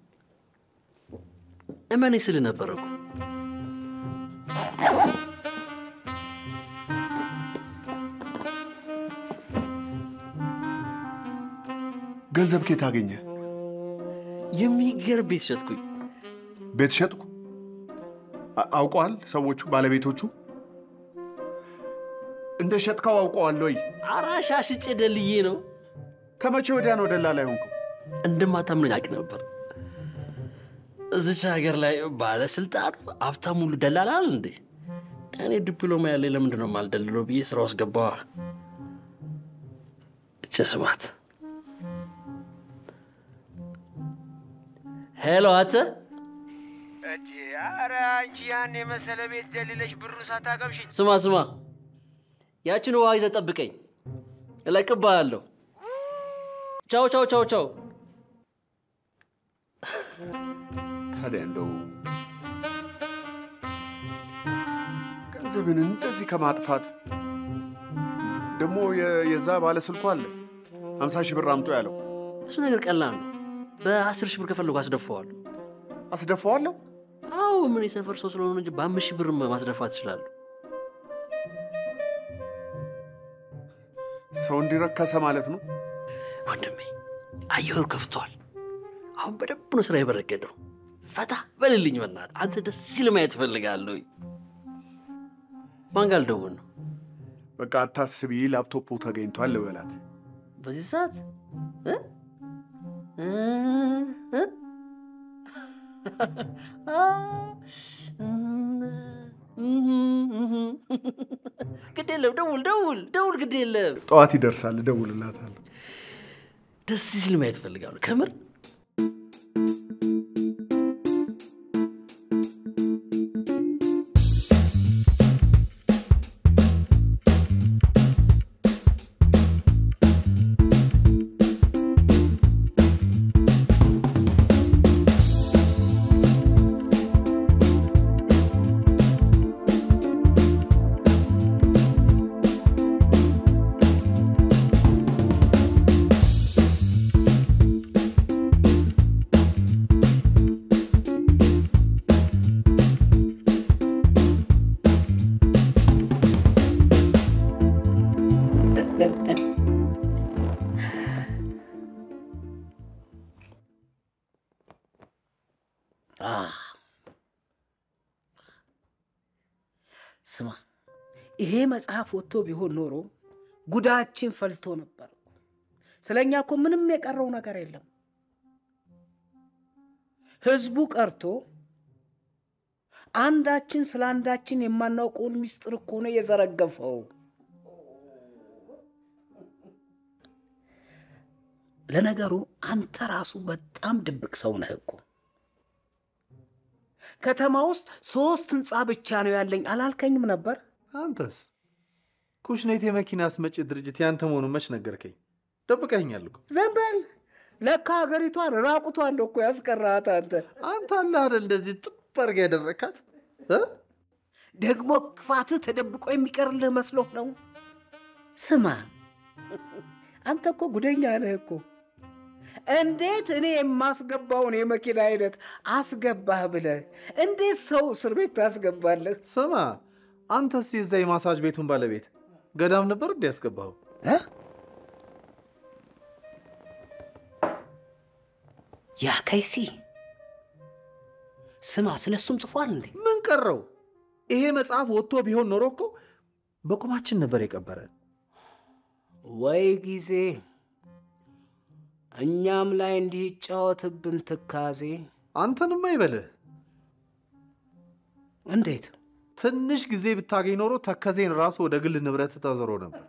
እመኔ ስል ነበር እኮ ገንዘብ ከየት አገኘ? የሚገርም ቤት ሸጥኩኝ። ቤት ሸጥኩ? አ- አውቀዋል ሰዎቹ ባለቤቶቹ? እንደ ሸጥከው አውቀዋል ወይ? አራሻ ሽጬ ደልዬ ነው። ከመቼ ወዲያ ነው ደላላ የሆንከው? እንደማታምነኝ አውቅ ነበር። እዚች ሀገር ላይ ባለስልጣኑ ሀብታም ሁሉ ደላላል እንዴ? እኔ ዲፕሎማ ያለኝ ለምንድን ነው የማልደልለው ብዬ ስራ ውስጥ ገባዋ። እቼ ስማት። ሄሎ አንተ እጂ ኧረ አንቺ ያን የመሰለ ቤት ደልለሽ ብሩን ሳታቀምሽ ስማ ስማ፣ ያችን ውሃ ይዘህ ጠብቀኝ፣ እለቅብሃለሁ። ቻው ቻው ቻው ቻው። ታዲያ እንደው ገንዘብን እንደዚህ ከማጥፋት ደግሞ የ- የዛ ባለ ስልኩ አለ ሀምሳ ሺህ ብር አምጦ ያለው እሱ ነገር ቀላል ነው። በአስር ሺህ ብር ከፈለጉ አስደፋዋለሁ። አስደፋዋለሁ? አዎ ምን የሰፈር ሰው ስለሆነ እንጂ በአምስት ሺህ ብር ማስደፋት ይችላሉ። ሰው እንዲረከሰ ማለት ነው። ወንድሜ አየሩ ከፍቷል። አሁን በደንብ ነው ስራ የበረገደው። ፈታ በልልኝ በእናትህ። አንተ ደስ ሲል ማየት እፈልጋለሁ። ማን ጋር ልደውል ነው? በቃ አታስቢ፣ ላፕቶፑ ተገኝቷል ልበላት። በዚህ ሰዓት እ? እ? እ? ግድ የለም ደውል ደውል ደውል፣ ግድ የለም ጠዋት ይደርሳል፣ እደውልላታለሁ። ደስ ሲል ማየት እፈልጋለሁ ከምር ስማ፣ ይሄ መጽሐፍ ወጥቶ ቢሆን ኖሮ ጉዳችን ፈልቶ ነበር። ስለ እኛ እኮ ምንም የቀረው ነገር የለም። ህዝቡ ቀርቶ አንዳችን ስለ አንዳችን የማናውቀውን ምስጢር እኮ ነው የዘረገፈው። ለነገሩ አንተ ራሱ በጣም ድብቅ ሰው ነህ እኮ። ከተማ ውስጥ ሶስት ህንፃ ብቻ ነው ያለኝ አላልከኝም ነበር? አንተስ ኩሽኔት የመኪና አስመጪ ድርጅት ያንተ መሆኑን መች ነገርከኝ? ደብቀኸኛል እኮ። ዝም በል። ለካ ሀገሪቷን ራቁቷን ነው እኮ ያስቀራት አንተ። አንተ አለ አይደል እንደዚህ ጥብ አድርገህ ያደረካት እ? ደግሞ ክፋትህ ተደብቆ የሚቀርልህ መስሎህ ነው? ስማ አንተ እኮ ጉደኛ ነህ እኮ። እንዴት እኔ የማስገባውን የመኪና አይነት አስገባህ ብለህ እንዴት ሰው እስር ቤት ታስገባለህ? ስማ አንተስ የዛ የማሳጅ ቤቱን ባለቤት ገዳም ነበር እንዲ ያስገባኸው? ያ ከይሲ ስማ፣ ስለ እሱም ጽፏል እንዴ? ምን ቀረው? ይሄ መጽሐፍ ወጥቶ ቢሆን ኖሮ እኮ በቁማችን ነበር የቀበረን። ወይ ጊዜ እኛም ላይ እንዲህ ይጫወትብን ትካዜ። አንተንማ ይበልህ። እንዴት? ትንሽ ጊዜ ብታገኝ ኖሮ ተከዜን ራሱ ወደ ግል ንብረት ተዞሮ ነበር።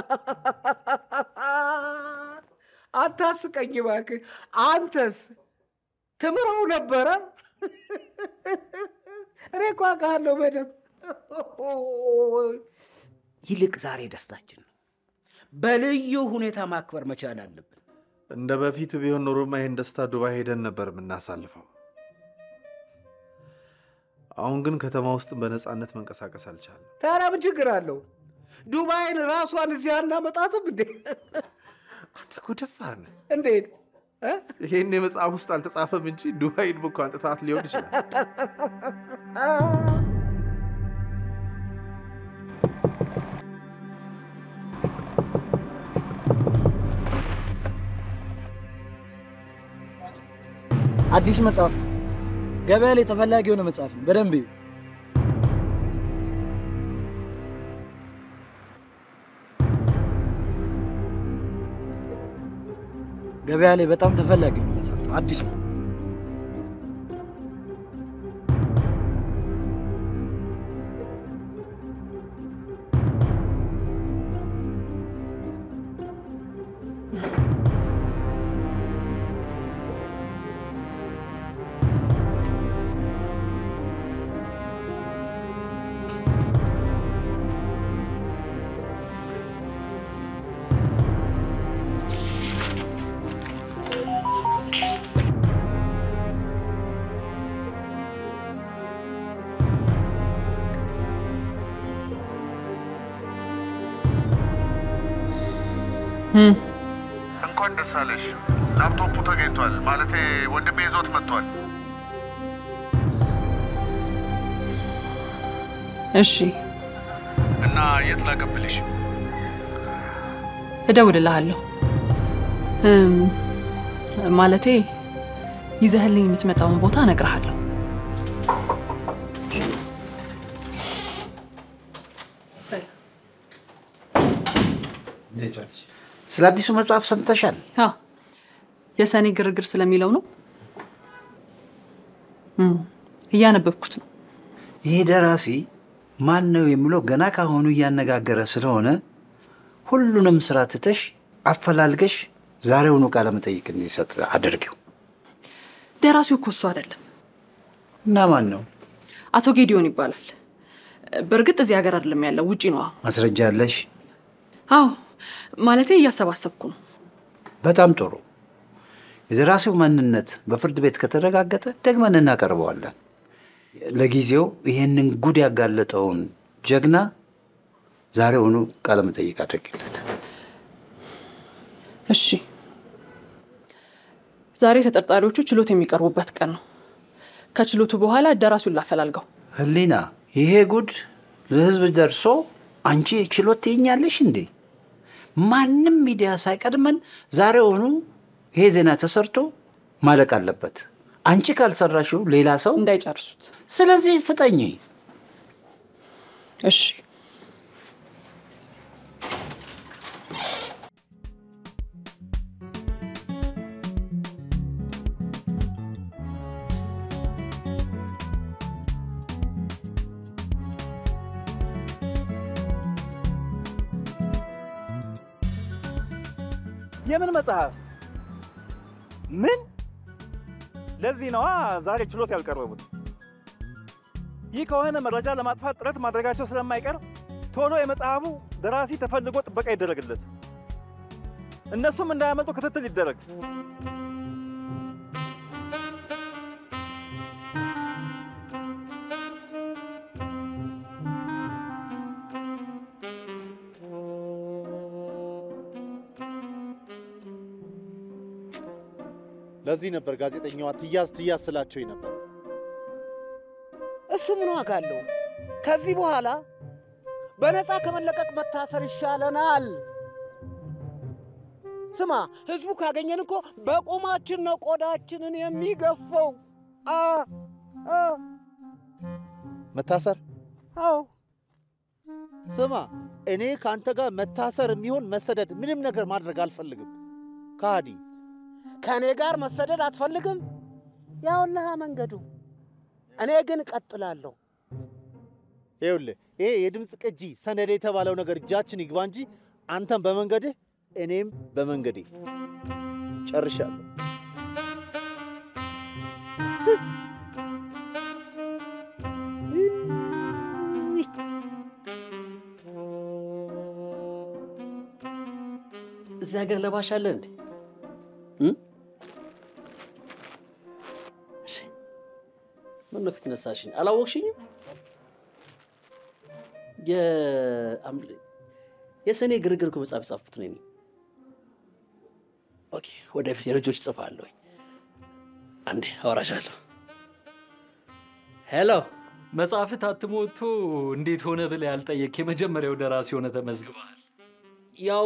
አታስቀኝ እባክህ። አንተስ ትምረው ነበረ? እኔ እኮ አውቃለሁ በደምብ። ይልቅ ዛሬ ደስታችን ነው። በልዩ ሁኔታ ማክበር መቻል አለብን። እንደ በፊቱ ቢሆን ኖሮማ ይህን ደስታ ዱባይ ሄደን ነበር የምናሳልፈው። አሁን ግን ከተማ ውስጥ በነፃነት መንቀሳቀስ አልቻለም። ታዲያ ምን ችግር አለው? ዱባይን ራሷን እዚህ አናመጣትም እንዴ? አንተ እኮ ደፋር ነህ። እንዴት? ይሄን የመጽሐፍ ውስጥ አልተጻፈም እንጂ ዱባይን እኮ አንጥታት ሊሆን ይችላል። አዲስ መጽሐፍ ገበያ ላይ ተፈላጊ የሆነ መጽሐፍ ነው። በደንብ እዩ። ገበያ ላይ በጣም ተፈላጊ የሆነ መጽሐፍ ነው። አዲስ ነው። እንኳን ደስ አለሽ። ላፕቶፑ ተገኝቷል። ማለቴ ወንድሜ ይዞት መጥቷል። እሺ እና የት ላቀብልሽ? እደውልልሃለሁ። እም፣ ማለቴ ይዘህልኝ የምትመጣውን ቦታ እነግርሃለሁ። ስለ አዲሱ መጽሐፍ ሰምተሻል? አዎ፣ የሰኔ ግርግር ስለሚለው ነው። እም፣ እያነበብኩት ነው። ይሄ ደራሲ ማን ነው የሚለው ገና ካሁኑ እያነጋገረ ስለሆነ ሁሉንም ስራ ትተሽ አፈላልገሽ ዛሬውኑ ቃለ መጠይቅ እንዲሰጥ አድርጊው። ደራሲው እኮ እሱ አይደለም፣ እና ማን ነው? አቶ ጌዲዮን ይባላል። በእርግጥ እዚህ ሀገር አይደለም ያለው፣ ውጪ ነው። አሁን ማስረጃ አለሽ? አዎ፣ ማለቴ እያሰባሰብኩ ነው። በጣም ጥሩ። የደራሲው ማንነት በፍርድ ቤት ከተረጋገጠ ደግመን እናቀርበዋለን። ለጊዜው ይህንን ጉድ ያጋለጠውን ጀግና ዛሬውኑ ቃለ መጠይቅ አድርጊለት። እሺ። ዛሬ ተጠርጣሪዎቹ ችሎት የሚቀርቡበት ቀን ነው። ከችሎቱ በኋላ ደራሲውን ላፈላልገው። ህሊና፣ ይሄ ጉድ ለህዝብ ደርሶ አንቺ ችሎት ትይኛለሽ እንዴ? ማንም ሚዲያ ሳይቀድመን ዛሬውኑ ይሄ ዜና ተሰርቶ ማለቅ አለበት። አንቺ ካልሰራሽው ሌላ ሰው እንዳይጨርሱት። ስለዚህ ፍጠኝ። እሺ። የምን መጽሐፍ? ምን? ለዚህ ነዋ ዛሬ ችሎት ያልቀረቡት። ይህ ከሆነ መረጃ ለማጥፋት ጥረት ማድረጋቸው ስለማይቀር ቶሎ የመጽሐፉ ደራሲ ተፈልጎ ጥበቃ ይደረግለት፣ እነሱም እንዳያመልጡ ክትትል ይደረግ። ለዚህ ነበር ጋዜጠኛዋ ትያዝ ትያዝ ስላቸው የነበረው። እሱ ምን ዋጋ አለው? ከዚህ በኋላ በነፃ ከመለቀቅ መታሰር ይሻለናል። ስማ፣ ህዝቡ ካገኘን እኮ በቁማችን ነው ቆዳችንን የሚገፈው። አ አ መታሰር አዎ ስማ፣ እኔ ከአንተ ጋር መታሰር የሚሆን መሰደድ ምንም ነገር ማድረግ አልፈልግም። ከሃዲ ከእኔ ጋር መሰደድ አትፈልግም? ያውልሃ መንገዱ። እኔ ግን እቀጥላለሁ። ይኸውልህ ይሄ የድምፅ ቅጂ ሰነድ የተባለው ነገር እጃችን ይግባ እንጂ አንተም በመንገድህ እኔም በመንገዴ ጨርሻለሁ። እዚህ ሀገር ለባሽ አለ እንዴ? ምን ነው ፊት ነሳሽኝ? አላወቅሽኝም? የአምል- የሰኔ ግርግር እኮ መጽሐፍ የጻፍኩት ነኝ። ኦኬ፣ ወደፊት የልጆች እጽፋለሁ። አንዴ አወራሻለሁ። ሄሎ መጽሐፍ ታትሞ ወጥቶ እንዴት ሆነ ብለህ ያልጠየቅ የመጀመሪያው ደራሲ ሆነ ተመዝግበሃል። ያው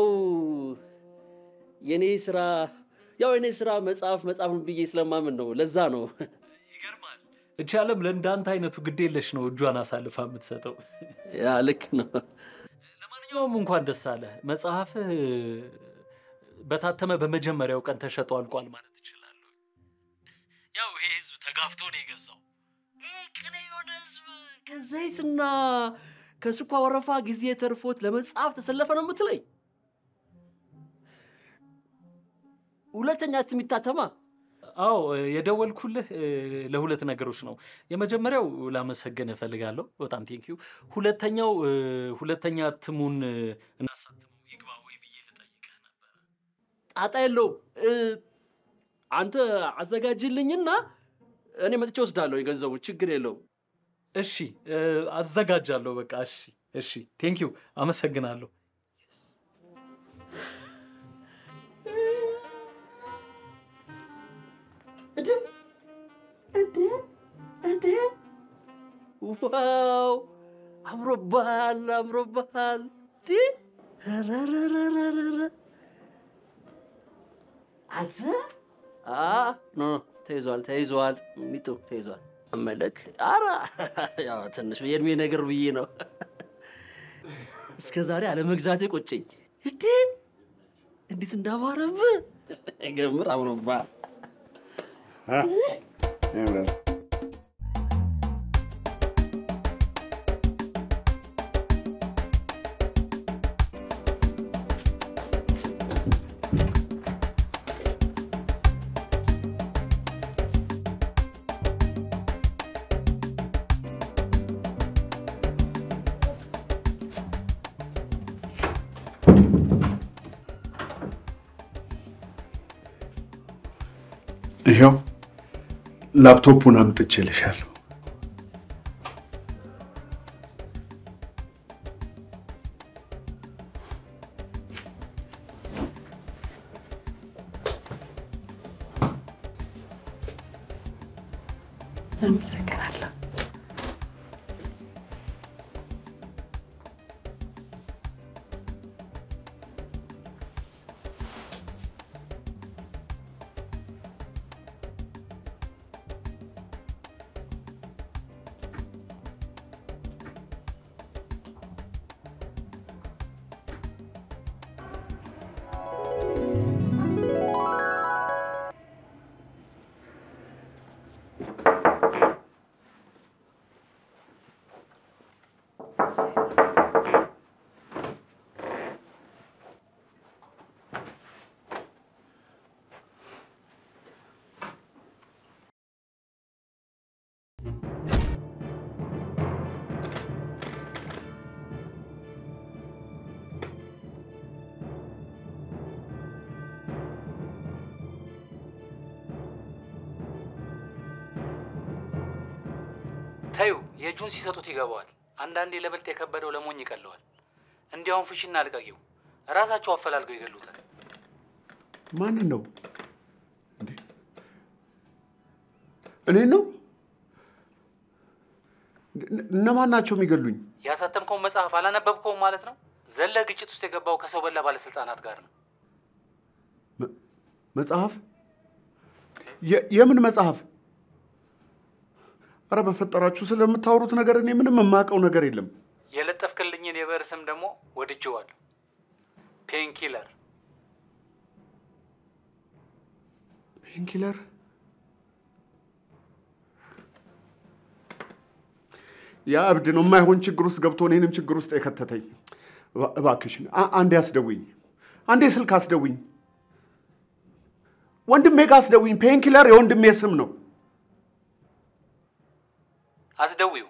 የኔ ስራ ያው የኔ ስራ መጽሐፍ መጽሐፍ ነው ብዬ ስለማምን ነው። ለዛ ነው እቺ ዓለም ለእንዳንተ አይነቱ ግዴለሽ ነው እጇን አሳልፋ የምትሰጠው። ያ ልክ ነው። ለማንኛውም እንኳን ደስ አለ። መጽሐፍህ በታተመ በመጀመሪያው ቀን ተሸጦ አልቋል ማለት እችላለሁ። ያው ይሄ ህዝብ ተጋፍቶ ነው የገዛው። ቅኔ የሆነ ህዝብ ከዘይትና ከስኳር ወረፋ ጊዜ ተርፎት ለመጽሐፍ ተሰለፈ ነው የምትለኝ? ሁለተኛ እትም ይታተማ። አዎ የደወልኩልህ እ፣ ለሁለት ነገሮች ነው። የመጀመሪያው ላመሰግን እፈልጋለሁ፣ በጣም ቴንኪዩ። ሁለተኛው እ፣ ሁለተኛ እትሙን እ፣ እናሳትመው ይግባ ወይ ብዬ ልጠይቅህ ነበር። ጣጣ የለውም። እ፣ አንተ አዘጋጅልኝና እኔ መጥቼ ወስዳለሁ የገንዘቡ ችግር የለውም። እሺ እ፣ አዘጋጃለሁ። በቃ እሺ፣ እሺ፣ ቴንኪዩ፣ አመሰግናለሁ። ዋው አምሮብሃል፣ አምሮብሃል። ዲ ረረረረረረ አንተ አ ኖ ኖ ተይዟል፣ ተይዟል፣ ሚጡ ተይዟል። መለክ አረ ያው ትንሽ የእድሜ ነገር ብዬ ነው። እስከ ዛሬ አለመግዛቴ ቆጨኝ። እንዴ እንዴት እንዳማረብህ ገምር፣ አምሮብሃል። ያምራል። ይኸው ላፕቶፑን አምጥቼልሻለሁ። አመሰግናለሁ። ተዩ የእጁን ሲሰጡት ይገባዋል። አንዳንዴ ለብልጥ የከበደው ለሞኝ ይቀለዋል። እንዲያውም ፍሽና ልቀቂው፣ ራሳቸው አፈላልገው ይገሉታል። ማንን ነው እንዴ? እኔን ነው? እነ- እነማን ናቸው የሚገሉኝ? ያሳተምከውን መጽሐፍ አላነበብከውም ማለት ነው? ዘለ ግጭት ውስጥ የገባው ከሰው በላ ባለስልጣናት ጋር ነው። መጽሐፍ? የ- የምን መጽሐፍ? አረ በፈጠራችሁ ስለምታወሩት ነገር እኔ ምንም የማውቀው ነገር የለም። የለጠፍክልኝን የብዕር ስም ደግሞ ወድጄዋለሁ። ፔንኪለር። ፔንኪለር? ያ እብድ ነው የማይሆን ችግር ውስጥ ገብቶ እኔንም ችግር ውስጥ የከተተኝ። እባ- እባክሽን አ- አንዴ አስደውኝ፣ አንዴ ስልክ አስደውኝ፣ ወንድሜ ጋር አስደውኝ። ፔንኪለር የወንድሜ ስም ነው። አስደዊው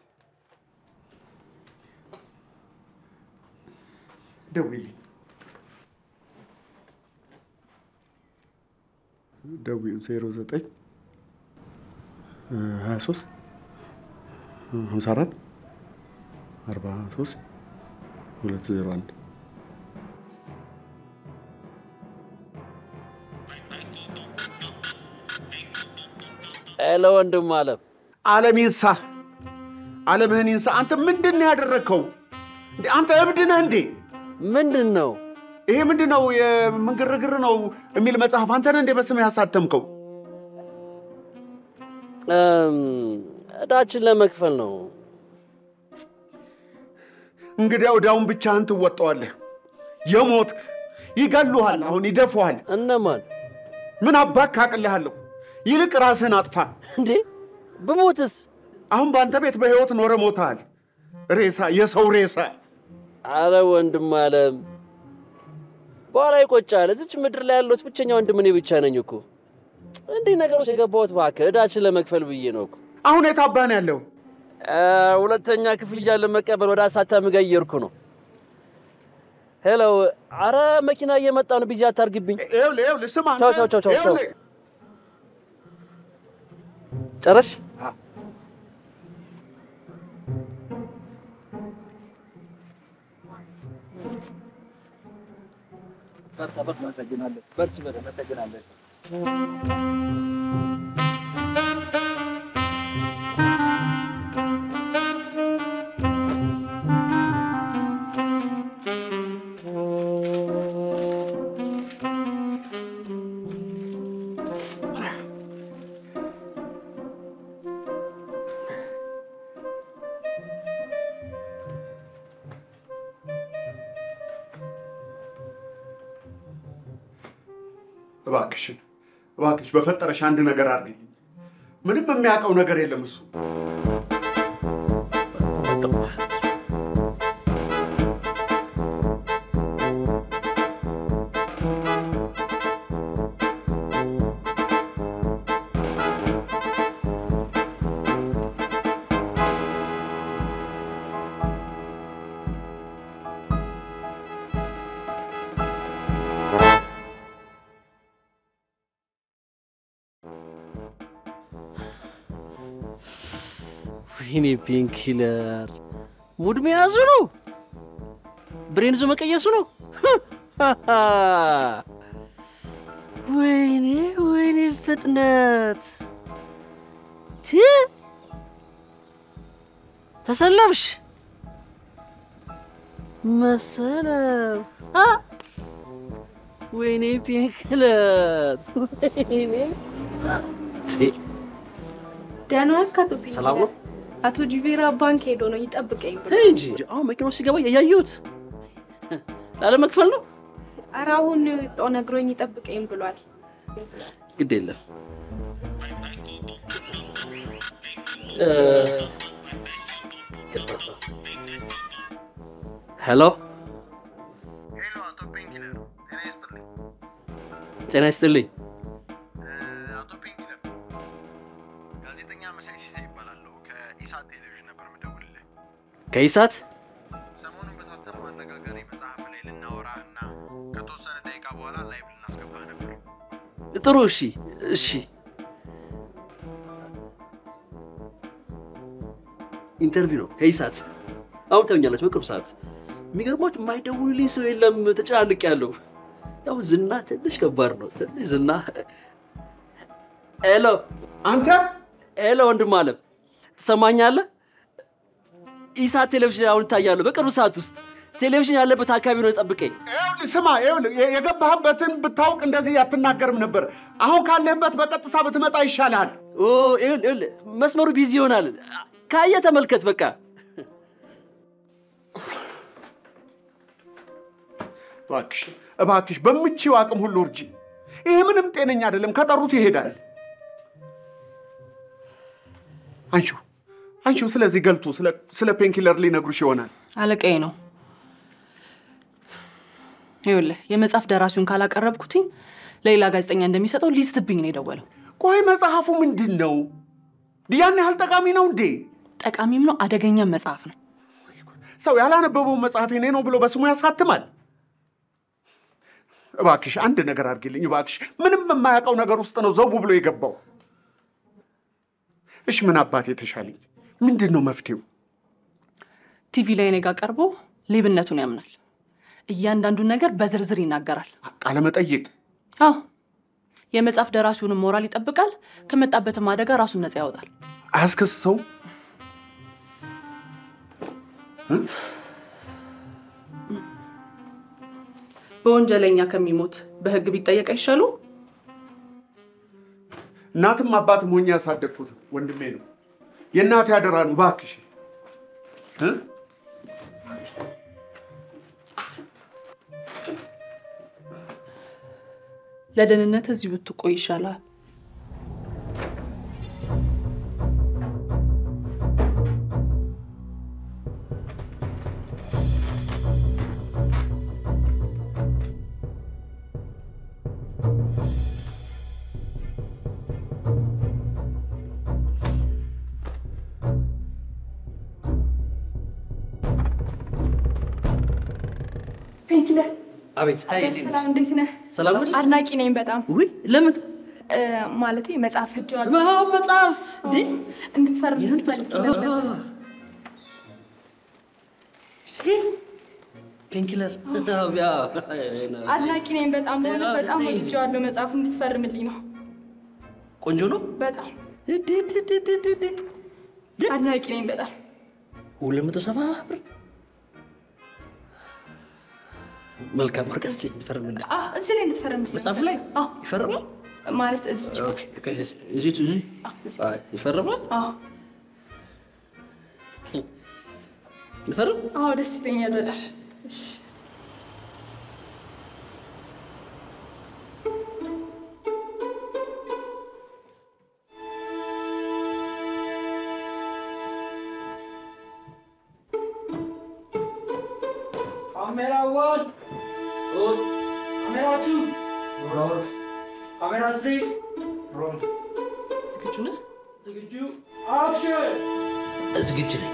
ደውይልኝ። ደውዪው ዜሮ ዘጠኝ ሀያ ሶስት ሀምሳ አራት አርባ ሶስት ሁለት ዜሮ አንድ ሄሎ ወንድም አለም አለም ይንሳ፣ አለምህን ይንሳ። አንተ ምንድን ነው ያደረግከው? እንዴ አንተ እብድ ነህ እንዴ? ምንድን ነው ይሄ? ምንድን ነው የምን ግርግር ነው የሚል መጽሐፍ አንተ ነህ እንዴ በስም ያሳተምከው? እም፣ እዳችን ለመክፈል ነው። እንግዲያው ዕዳውን ብቻህን ትወጣዋለህ። የሞትክ ይገሉሃል፣ አሁን ይደፉሃል። እነማን? ምን አባክ አቅልሃለሁ። ይልቅ ራስህን አጥፋ። እንዴ ብሞትስ? አሁን በአንተ ቤት በሕይወት ኖረ ሞተሃል። ሬሳ፣ የሰው ሬሳ። አረ ወንድም አለም በኋላ ይቆጫል። እዚች ምድር ላይ ያለሁት ብቸኛ ወንድም እኔ ብቻ ነኝ እኮ። እንዲህ ነገር ውስጥ የገባሁት እባክህ እዳችን ለመክፈል ብዬ ነው እኮ። አሁን የታባን ያለው አ፣ ሁለተኛ ክፍያ ለመቀበል ወደ አሳታሚ ጋር እየሄድኩ ነው። ሄሎ፣ አረ መኪና እየመጣ ነው፣ ቢዚ አታርግብኝ። ይኸውልህ፣ ይኸውልህ፣ ስማ አንተ፣ ቻው ቻው ቻው ቻው ቻው። ይኸውልህ፣ ጨረሽ? በርታ በርታ። አመሰግናለሁ። በርቺ በደንብ አመሰግናለሁ። እባክሽን፣ እባክሽ በፈጠረሽ አንድ ነገር አድርግልኝ። ምንም የሚያውቀው ነገር የለም እሱ። ወይኔ ፔንኪለር ሙድ መያዙ ነው፣ ብሬን ይዞ መቀየሱ ነው። ወይኔ ወይኔ ፍጥነት ቲ ተሰለምሽ መሰለም አ! ወይኔ ፔንኪለር ወይኔ ደህና ዋልክ አቶ ፒንኪለር? ሰላም ነው? አቶ ጂቬራ ባንክ ሄዶ ነው ይጠብቀኝ ብሎ። ተይ እንጂ አሁን መኪናው ሲገባ ያየሁት ላለመክፈል ነው። ኧረ አሁን ጦ ነግሮኝ ይጠብቀኝ ብሏል። ግድ የለም ሄሎ ጤና ይስጥልኝ። ጋዜጠኛ መሳይ ሲሳይ ይባላለሁ። ከኢሳት ቴሌቪዥን ነበር የምደውልልህ። ከኢሳት ሰሞኑን በታተመው አነጋጋሪ መጽሐፍ ላይ ልናወራ እና ከተወሰነ ደቂቃ በኋላ ላይቭ ልናስገባ ነበር። ጥሩ። እሺ እሺ። ኢንተርቪው ነው ከኢሳት። አሁን ታዩኛላችሁ በቅርብ ሰዓት። የሚገርማችሁ የማይደውልልኝ ሰው የለም። ተጨናንቅ ያለው ያው ዝና ትንሽ ከባድ ነው። ትንሽ ዝና ሄሎ አንተ ሄሎ ወንድም አለም ትሰማኛለህ? ኢሳት ቴሌቪዥን አሁን ይታያሉ በቅርብ ሰዓት ውስጥ ቴሌቪዥን ያለበት አካባቢ ነው ጠብቀኝ። ይኸውልህ ስማ፣ ይኸውልህ የ- የገባህበትን ብታውቅ እንደዚህ አትናገርም ነበር። አሁን ካለህበት በቀጥታ ብትመጣ ይሻልሃል። ኦ፣ ይኸውልህ ይኸውልህ፣ መስመሩ ቢዚ ይሆናል። ካየ ተመልከት በቃ። እባክሽ እባክሽ፣ በምችው አቅም ሁሉ እርጂ። ይሄ ምንም ጤነኛ አይደለም። ከጠሩት ይሄዳል። አንሺው አንሺው። ስለዚህ ገልቱ ስለ- ስለ ፔንኪለር ሊነግሩሽ ይሆናል። አለቃዬ ነው። ይኸውልህ የመጽሐፍ ደራሲውን ካላቀረብኩትኝ ለሌላ ጋዜጠኛ እንደሚሰጠው ሊስትብኝ ነው የደወለው። ቆይ መጽሐፉ ምንድን ነው? ያን ያህል ጠቃሚ ነው እንዴ? ጠቃሚም ነው አደገኛም መጽሐፍ ነው። ሰው ያላነበበው መጽሐፍ የኔ ነው ብሎ በስሙ ያሳትማል። እባክሽ አንድ ነገር አድርጊልኝ እባክሽ። ምንም የማያውቀው ነገር ውስጥ ነው ዘው ብሎ የገባው። እሽ ምን አባት የተሻለኝ ምንድን ነው መፍትሄው? ቲቪ ላይ እኔ ጋር ቀርቦ ሌብነቱን ያምናል። እያንዳንዱን ነገር በዝርዝር ይናገራል። ቃለ መጠይቅ አዎ የመጽሐፍ ደራሲውንም ሞራል ይጠብቃል። ከመጣበትም አደጋ ራሱን ነፃ ያወጣል። አያስከስሰው? በወንጀለኛ ከሚሞት በህግ ቢጠየቅ አይሻሉ? እናትም አባትም ሆኜ ያሳደግኩት ወንድሜ ነው። የእናቴ አደራ ነው። እባክሽ እ? ለደህንነት እዚሁ ብትቆይ ይሻላል። ፔንኪለር አቤት ሰላም፣ እንዴት ነህ? ሰላም ነሽ? አድናቂ ነኝ በጣም። ውይ ለምን? ማለቴ መጽሐፍ ልጅዋል መጽሐፍ እንድትፈርም ፈልግ ነበር። ፔንኪለር አድናቂ ነኝ በጣም በእውነት በጣም ወድጄዋለሁ። መጽሐፉ እንድትፈርምልኝ ነው። ቆንጆ ነው። በጣም አድናቂ ነኝ በጣም። ሁለት መቶ ሰባ ብር መልካም ወረቀት ስጪኝ፣ ልፈርምልሽ። አ፣ እዚህ ላይ እንድትፈርምልኝ ነው መጽሐፉ ላይ አዎ፣ ይፈርማል? ማለት እዚች ኦኬ፣ ኦኬ፣ እዚህ እዚህ አይ፣ ይፈርማል? አዎ ልፈርም? አዎ፣ ደስ ይለኛል በጣም። እሺ Camera one. Good. Camera two. Roll. Camera three. Roll. ዝግጁ ነህ? ዝግጁ አክሽን። ዝግጁ ነኝ።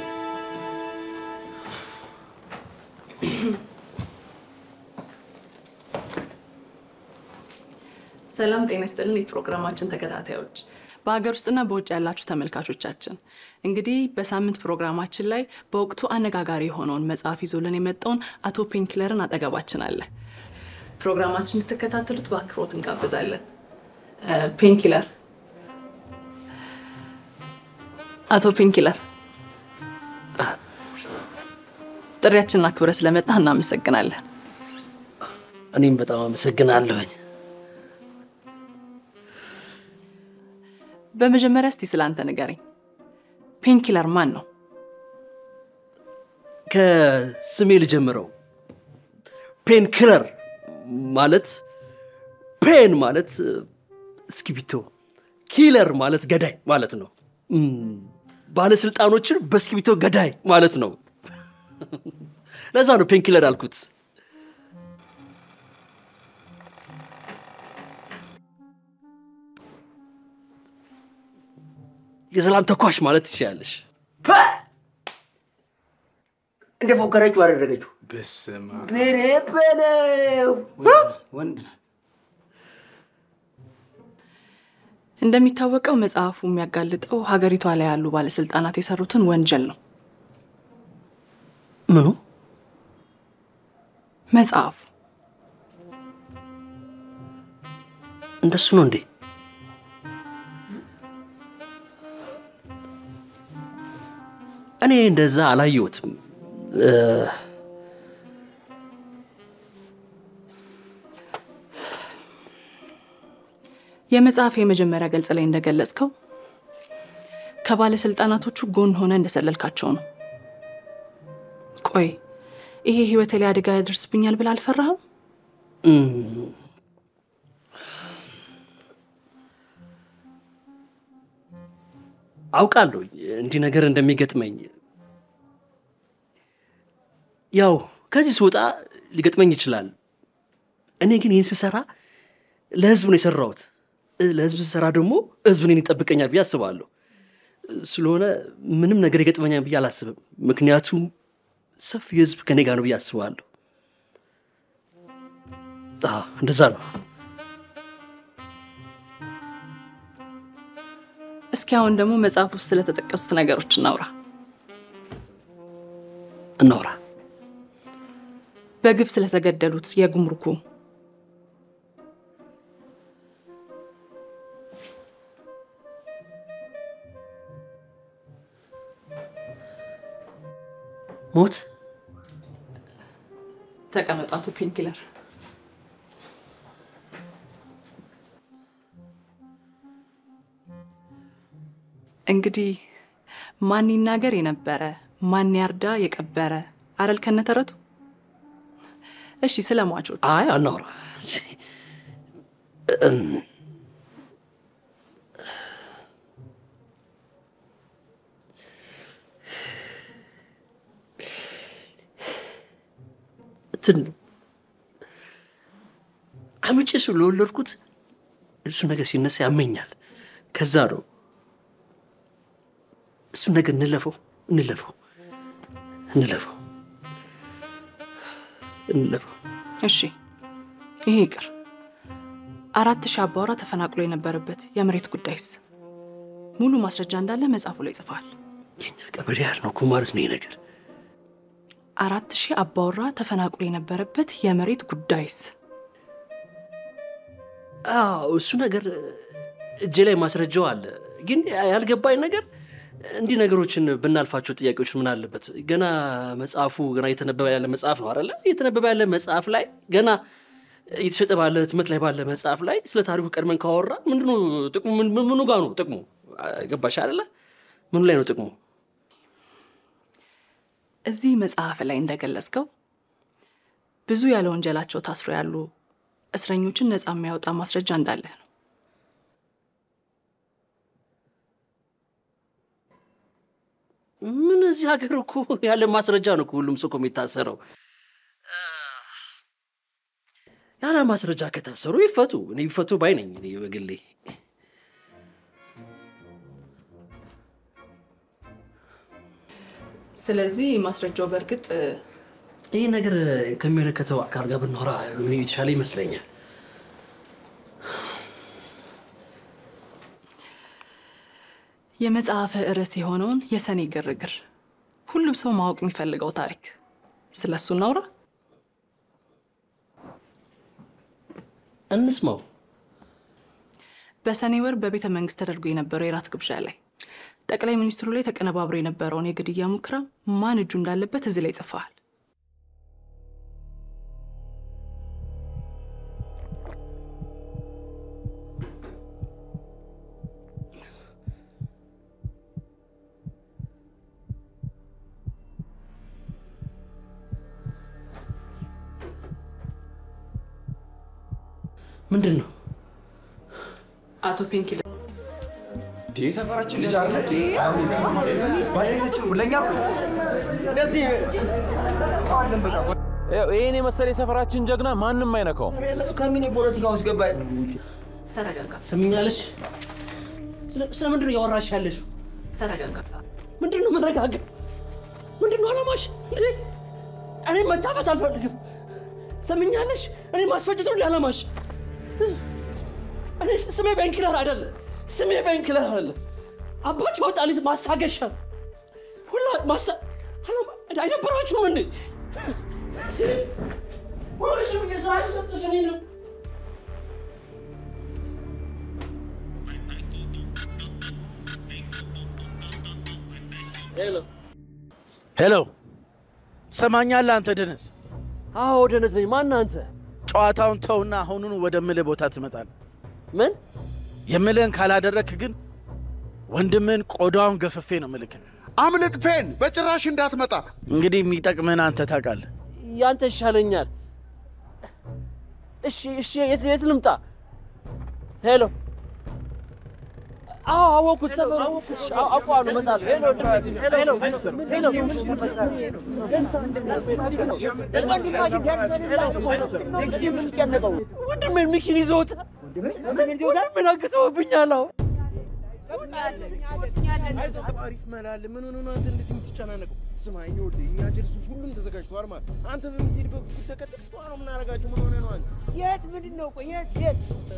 ሰላም ጤና ይስጥልን የፕሮግራማችን ተከታታዮች በሀገር ውስጥና በውጭ ያላችሁ ተመልካቾቻችን እንግዲህ በሳምንት ፕሮግራማችን ላይ በወቅቱ አነጋጋሪ የሆነውን መጽሐፍ ይዞልን የመጣውን አቶ ፔንኪለርን አጠገባችን አለ ፕሮግራማችን እንድትከታተሉት በአክብሮት እንጋብዛለን እ፣ ፔንኪለር አቶ ፔንኪለር ጥሪያችንን አክብረ ስለመጣ እናመሰግናለን እኔም በጣም አመሰግናለሁኝ። በመጀመሪያ እስቲ ስለ አንተ ንገረኝ ፔንኪለር ማን ነው ከስሜ ልጀምረው። ፔን ክለር ማለት ፔን ማለት እስክሪብቶ፣ ኪለር ማለት ገዳይ ማለት ነው። እም፣ ባለስልጣኖችን በእስክሪብቶ ገዳይ ማለት ነው። ለዛ ነው ፔን ኪለር አልኩት። የሰላም ተኳሽ ማለት ትችላለሽ። እንደ ፎከረችው አደረገችው። በስመ አብ። ብሬ በለው ወንድ ናት። እንደሚታወቀው መጽሐፉ የሚያጋልጠው ሀገሪቷ ላይ ያሉ ባለስልጣናት የሰሩትን ወንጀል ነው። ምኑ? መጽሐፉ እንደሱ ነው እንዴ? እኔ እንደዛ አላየሁትም። እ፣ የመጽሐፍ የመጀመሪያ ገጽ ላይ እንደገለጽከው ከባለስልጣናቶቹ ጎን ሆነ እንደሰለልካቸው ነው። ቆይ ይሄ ህይወቴ ላይ አደጋ ያደርስብኛል ብለህ አልፈራህም? እም፣ አውቃለሁ እንዲህ ነገር እንደሚገጥመኝ። ያው ከዚህ ስወጣ ሊገጥመኝ ይችላል። እኔ ግን ይህን ስሰራ ለህዝብ ነው የሰራሁት። እ፣ ለህዝብ ስሰራ ደግሞ ህዝብ እኔን ይጠብቀኛል ብዬ አስባለሁ። ስለሆነ ምንም ነገር ይገጥመኛል ብዬ አላስብም። ምክንያቱም ሰፊ ህዝብ ከኔ ጋር ነው ብዬ አስባለሁ። አዎ፣ እንደዛ ነው። እስኪ አሁን ደግሞ መጽሐፍ ውስጥ ስለተጠቀሱት ነገሮች እናውራ። እናውራ። በግፍ ስለተገደሉት የጉምሩኩ ሞት ተቀመጡ አቶ ፔንኪለር። እንግዲህ ማን ይናገር የነበረ ማን ያርዳ የቀበረ አረል ከነተረቱ። እሺ ስለ ሟቾች አይ አናውራ። እም፣ እንትን አምጬ ስለወለድኩት እሱ ነገር ሲነሳ ያመኛል። ከዛ ነው እሱን ነገር እንለፈው እንለፈው እንለፈው እንለፈው። እሺ ይሄ ይቅር። አራት ሺህ አባወራ ተፈናቅሎ የነበረበት የመሬት ጉዳይስ ሙሉ ማስረጃ እንዳለ መጽሐፉ ላይ ጽፈዋል። ቀበሌ ያህል ነው እኮ ማለት ነው ይሄ ነገር። አራት ሺህ አባወራ ተፈናቅሎ የነበረበት የመሬት ጉዳይስ አዎ እሱ ነገር እጄ ላይ ማስረጃው አለ። ግን ያልገባኝ ነገር እንዲህ ነገሮችን ብናልፋቸው ጥያቄዎች ምን አለበት? ገና መጽሐፉ ገና እየተነበበ ያለ መጽሐፍ ነው አይደለ? እየተነበበ ያለ መጽሐፍ ላይ ገና እየተሸጠ ባለ ህትመት ላይ ባለ መጽሐፍ ላይ ስለ ታሪኩ ቀድመን ካወራ ምንድነው ጥቅሙ? ምን- ምኑ ጋር ነው ጥቅሙ? ገባሽ አይደለ? ምኑ ላይ ነው ጥቅሙ? እዚህ መጽሐፍ ላይ እንደገለጽከው ብዙ ያለ ወንጀላቸው ታስሮ ያሉ እስረኞችን ነፃ የሚያወጣ ማስረጃ እንዳለህ ነው። ምን እዚህ ሀገር እኮ ያለ ማስረጃ ነው እኮ ሁሉም ሰው እኮ የሚታሰረው። ያለ ማስረጃ ከታሰሩ ይፈቱ። እኔ ቢፈቱ ባይ ነኝ እኔ በግሌ። ስለዚህ ማስረጃው በእርግጥ ይህ ነገር ከሚመለከተው አካል ጋር ብናወራ የተሻለ ይመስለኛል። የመጽሐፈ ርዕስ የሆነውን የሰኔ ግርግር ሁሉም ሰው ማወቅ የሚፈልገው ታሪክ ስለ እሱ እናውራ። እንስማው። በሰኔ ወር በቤተ መንግስት ተደርጎ የነበረው የራት ግብዣ ላይ ጠቅላይ ሚኒስትሩ ላይ ተቀነባብሮ የነበረውን የግድያ ሙከራ ማን እጁ እንዳለበት እዚህ ላይ ጽፈዋል። ምንድን ነው አቶ ፒንኪ ሰፈራችን ልጅ አለ ለእኛ እንደዚህ ይህን የመሰለ የሰፈራችን ጀግና ማንም አይነካውም። ከምን የፖለቲካ ውስጥ ገባኝ? ተረጋጋ። ትሰሚኛለሽ? ስለ ምንድን ነው እያወራሽ ያለሽው? ተረጋጋ። ምንድን ነው መረጋገጥ? ምንድን ነው አላማሽ? እንዴ እኔ መታፈስ አልፈልግም። ትሰሚኛለሽ? እኔ ማስፈጀት ነው እንዴ አላማሽ? እኔ ስሜ ቤንኪለር አይደለም። ስሜ ቤንኪለር አይደለም። አባት ያወጣልኝ ማስታገሻ ሁላ ማስታ አላማ- አይደብራችሁም እንዴ? ሁልሽም የስራሽ ሰጥተሽ እኔ ነው ሄሎ ሄሎ፣ ትሰማኛለህ አንተ ደነዝ? አዎ ደነዝ ነኝ። ማን አንተ? ጨዋታውን ተውና አሁኑኑ ወደ ምልህ ቦታ ትመጣለህ። ምን የምልህን ካላደረክ ግን ወንድምህን ቆዳውን ገፍፌ ነው ምልክ። አምልጥ ፔን፣ በጭራሽ እንዳትመጣ። እንግዲህ የሚጠቅምህን አንተ ታውቃለህ። ያንተ ይሻለኛል። እሺ እሺ፣ የት የት ልምጣ? ሄሎ አዎ አወኩት። ሰፈሩ እሺ፣ አዎ፣ አውቀዋለሁ። እመጣለሁ። ሄሎ ወንድሜ፣ ሄሎ ሄሎ ሄሎ ወንድሜን ሚኪን ይዘውት ወንድሜን አግተውብኛል። አዎ አሪፍ መላል ምን ሆነ ነው አንተ እንደዚህ የምትጨናነቀው? ስማ ይኸውልህ እኛ ጀልሶች ሁሉም ተዘጋጅተዋል ማለት አንተ በምትሄድበት በኩል ተከተል ቷ ነው የምናደርጋቸው። ምን ሆነ ነው አንተ? የት ምንድን ነው? ቆይ የት የት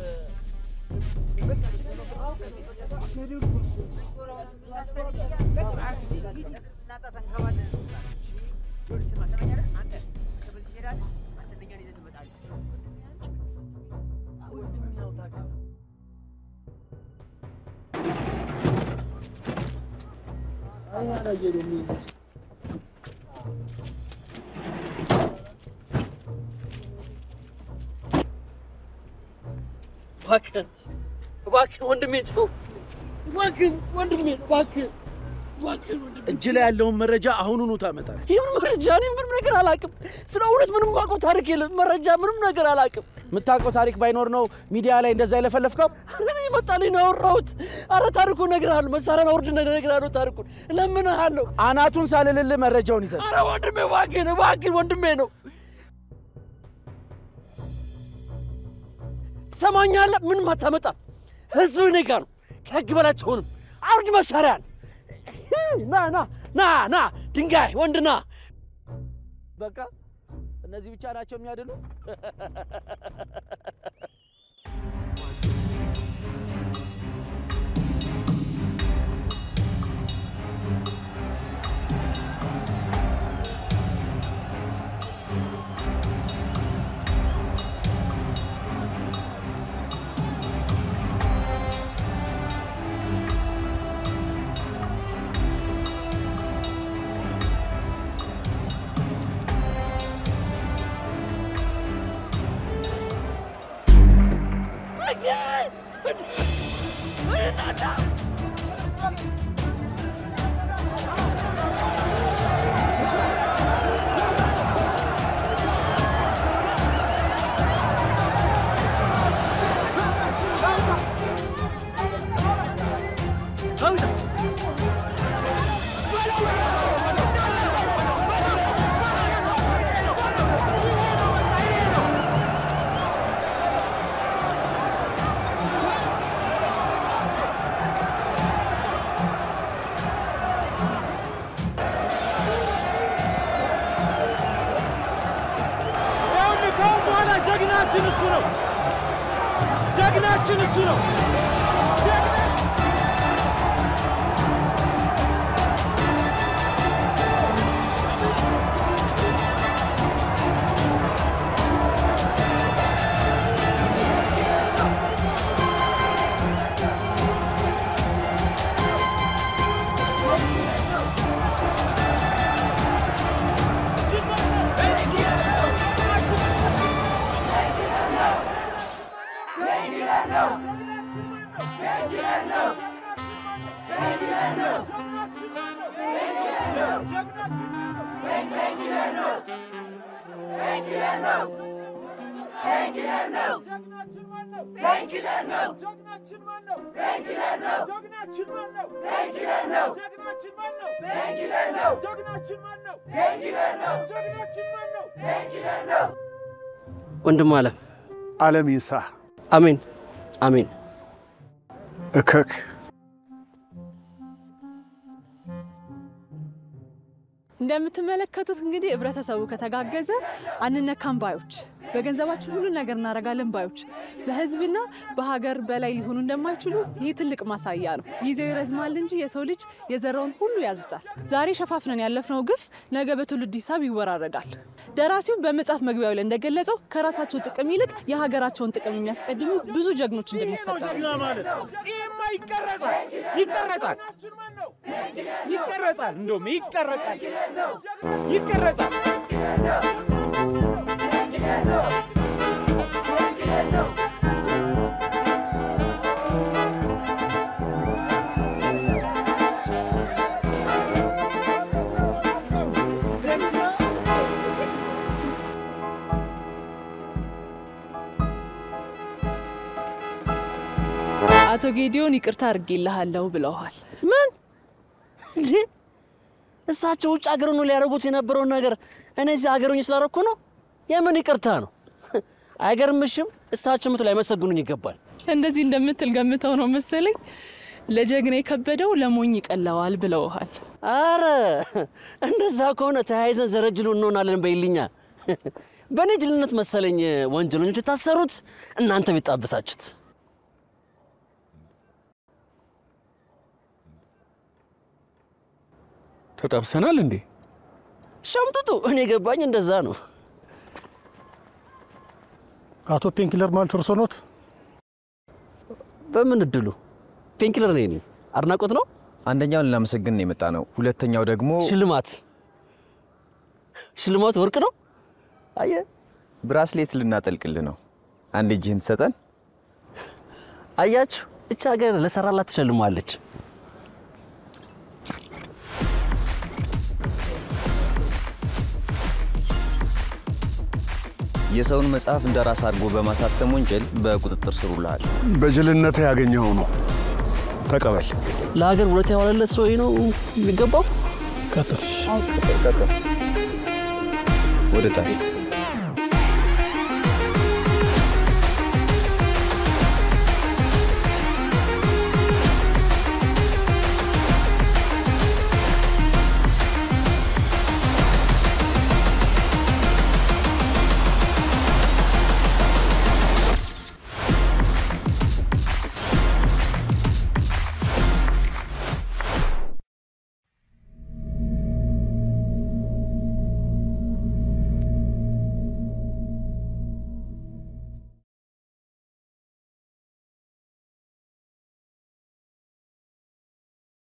እባክህን እባክህን ወንድሜ ተው፣ እባክህን ወንድሜ እባክህን እባክህን ወንድሜ እጅ ላይ ያለውን መረጃ አሁኑኑ ታመጣለህ። ይህን መረጃ እኔ ምንም ነገር አላውቅም። ስለ እውነት ምንም የማውቀው ታሪክ የለም። መረጃ ምንም ነገር አላውቅም። የምታውቀው ታሪክ ባይኖር ነው ሚዲያ ላይ እንደዛ የለፈለፍከው? እኔ ይመጣልኝ ነው ያወራሁት። አረ ታሪኩን እነግርሃለሁ። መሳሪያን አውርድና እነግርሃለሁ ታሪኩን። እለምንሃለሁ። አናቱን ሳልልልህ መረጃውን ይዘህ አረ ወንድሜ እባክህን እባክህን ወንድሜ ነው። ትሰማኛለህ? ምንም አታመጣም። ህዝብ እኔ ጋ ነው። ከህግ በላይ አትሆንም። አውርድ መሳሪያን። ና ና ና ና ድንጋይ ወንድ ና። በቃ እነዚህ ብቻ ናቸው የሚያድሉ። ይኸውልህ ከአሁን በኋላ ጀግናችን እሱ ነው። ጀግናችን እሱ ነው። ወንድም አለም አለም ይንሳ። አሜን አሜን። እከክ እንደምትመለከቱት እንግዲህ ህብረተሰቡ ከተጋገዘ አንነካም ባዮች በገንዘባችን ሁሉ ነገር እናደርጋለን ባዮች በህዝብና በሀገር በላይ ሊሆኑ እንደማይችሉ ይህ ትልቅ ማሳያ ነው። ጊዜው ይረዝማል እንጂ የሰው ልጅ የዘራውን ሁሉ ያዝዳል። ዛሬ ሸፋፍነን ያለፍነው ግፍ ነገ በትውልድ ሂሳብ ይወራረዳል። ደራሲው በመጽሐፍ መግቢያው ላይ እንደገለጸው ከራሳቸው ጥቅም ይልቅ የሀገራቸውን ጥቅም የሚያስቀድሙ ብዙ ጀግኖች እንደሚፈጠሩ ይህማ ይቀረጻል ይቀረጻል ይቀረጻል እንደውም ይቀረጻል ይቀረጻል አቶ ጌዲዮን ይቅርታ አድርጌልሃለሁ ብለዋል። ምን እንዴ? እሳቸው ውጭ ሀገር ነው ሊያደርጉት የነበረውን ነገር እኔ እዚህ ሀገር ሆኜ ስላደረኩ ነው? የምን ይቅርታ ነው? አይገርምሽም? እሳቸው ምት ላይመሰግኑኝ ይገባል። እንደዚህ እንደምትል ገምተው ነው መሰለኝ ለጀግና የከበደው ለሞኝ ይቀለዋል ብለውሃል። አረ እንደዛ ከሆነ ተያይዘን ዘረጅሉ እንሆናለን በይልኛ። በእኔ ጅልነት መሰለኝ ወንጀለኞች የታሰሩት እናንተ ቢጣበሳችሁት። ተጠብሰናል እንዴ? ሸምጥጡ። እኔ ገባኝ እንደዛ ነው። አቶ ፔንኪለር ማለት እርሶ ኖት? በምን እድሉ ፔንኪለር ነኝ እኔ። አድናቆት ነው። አንደኛውን ልናመሰግን የመጣ ነው። ሁለተኛው ደግሞ ሽልማት ሽልማት ወርቅ ነው። አየ ብራስሌት ልናጠልቅልህ ነው። አንድ እጅህን ትሰጠን። አያችሁ፣ እች ሀገር ለሰራላት ትሸልማለች። የሰውን መጽሐፍ እንደ ራስ አድርጎ በማሳተም ወንጀል በቁጥጥር ስር ውለሃል። በጅልነት ያገኘኸው ነው። ተቀበል። ለሀገር ውለታ የዋለለት ሰው ይሄ ነው የሚገባው። ወደ ጣይ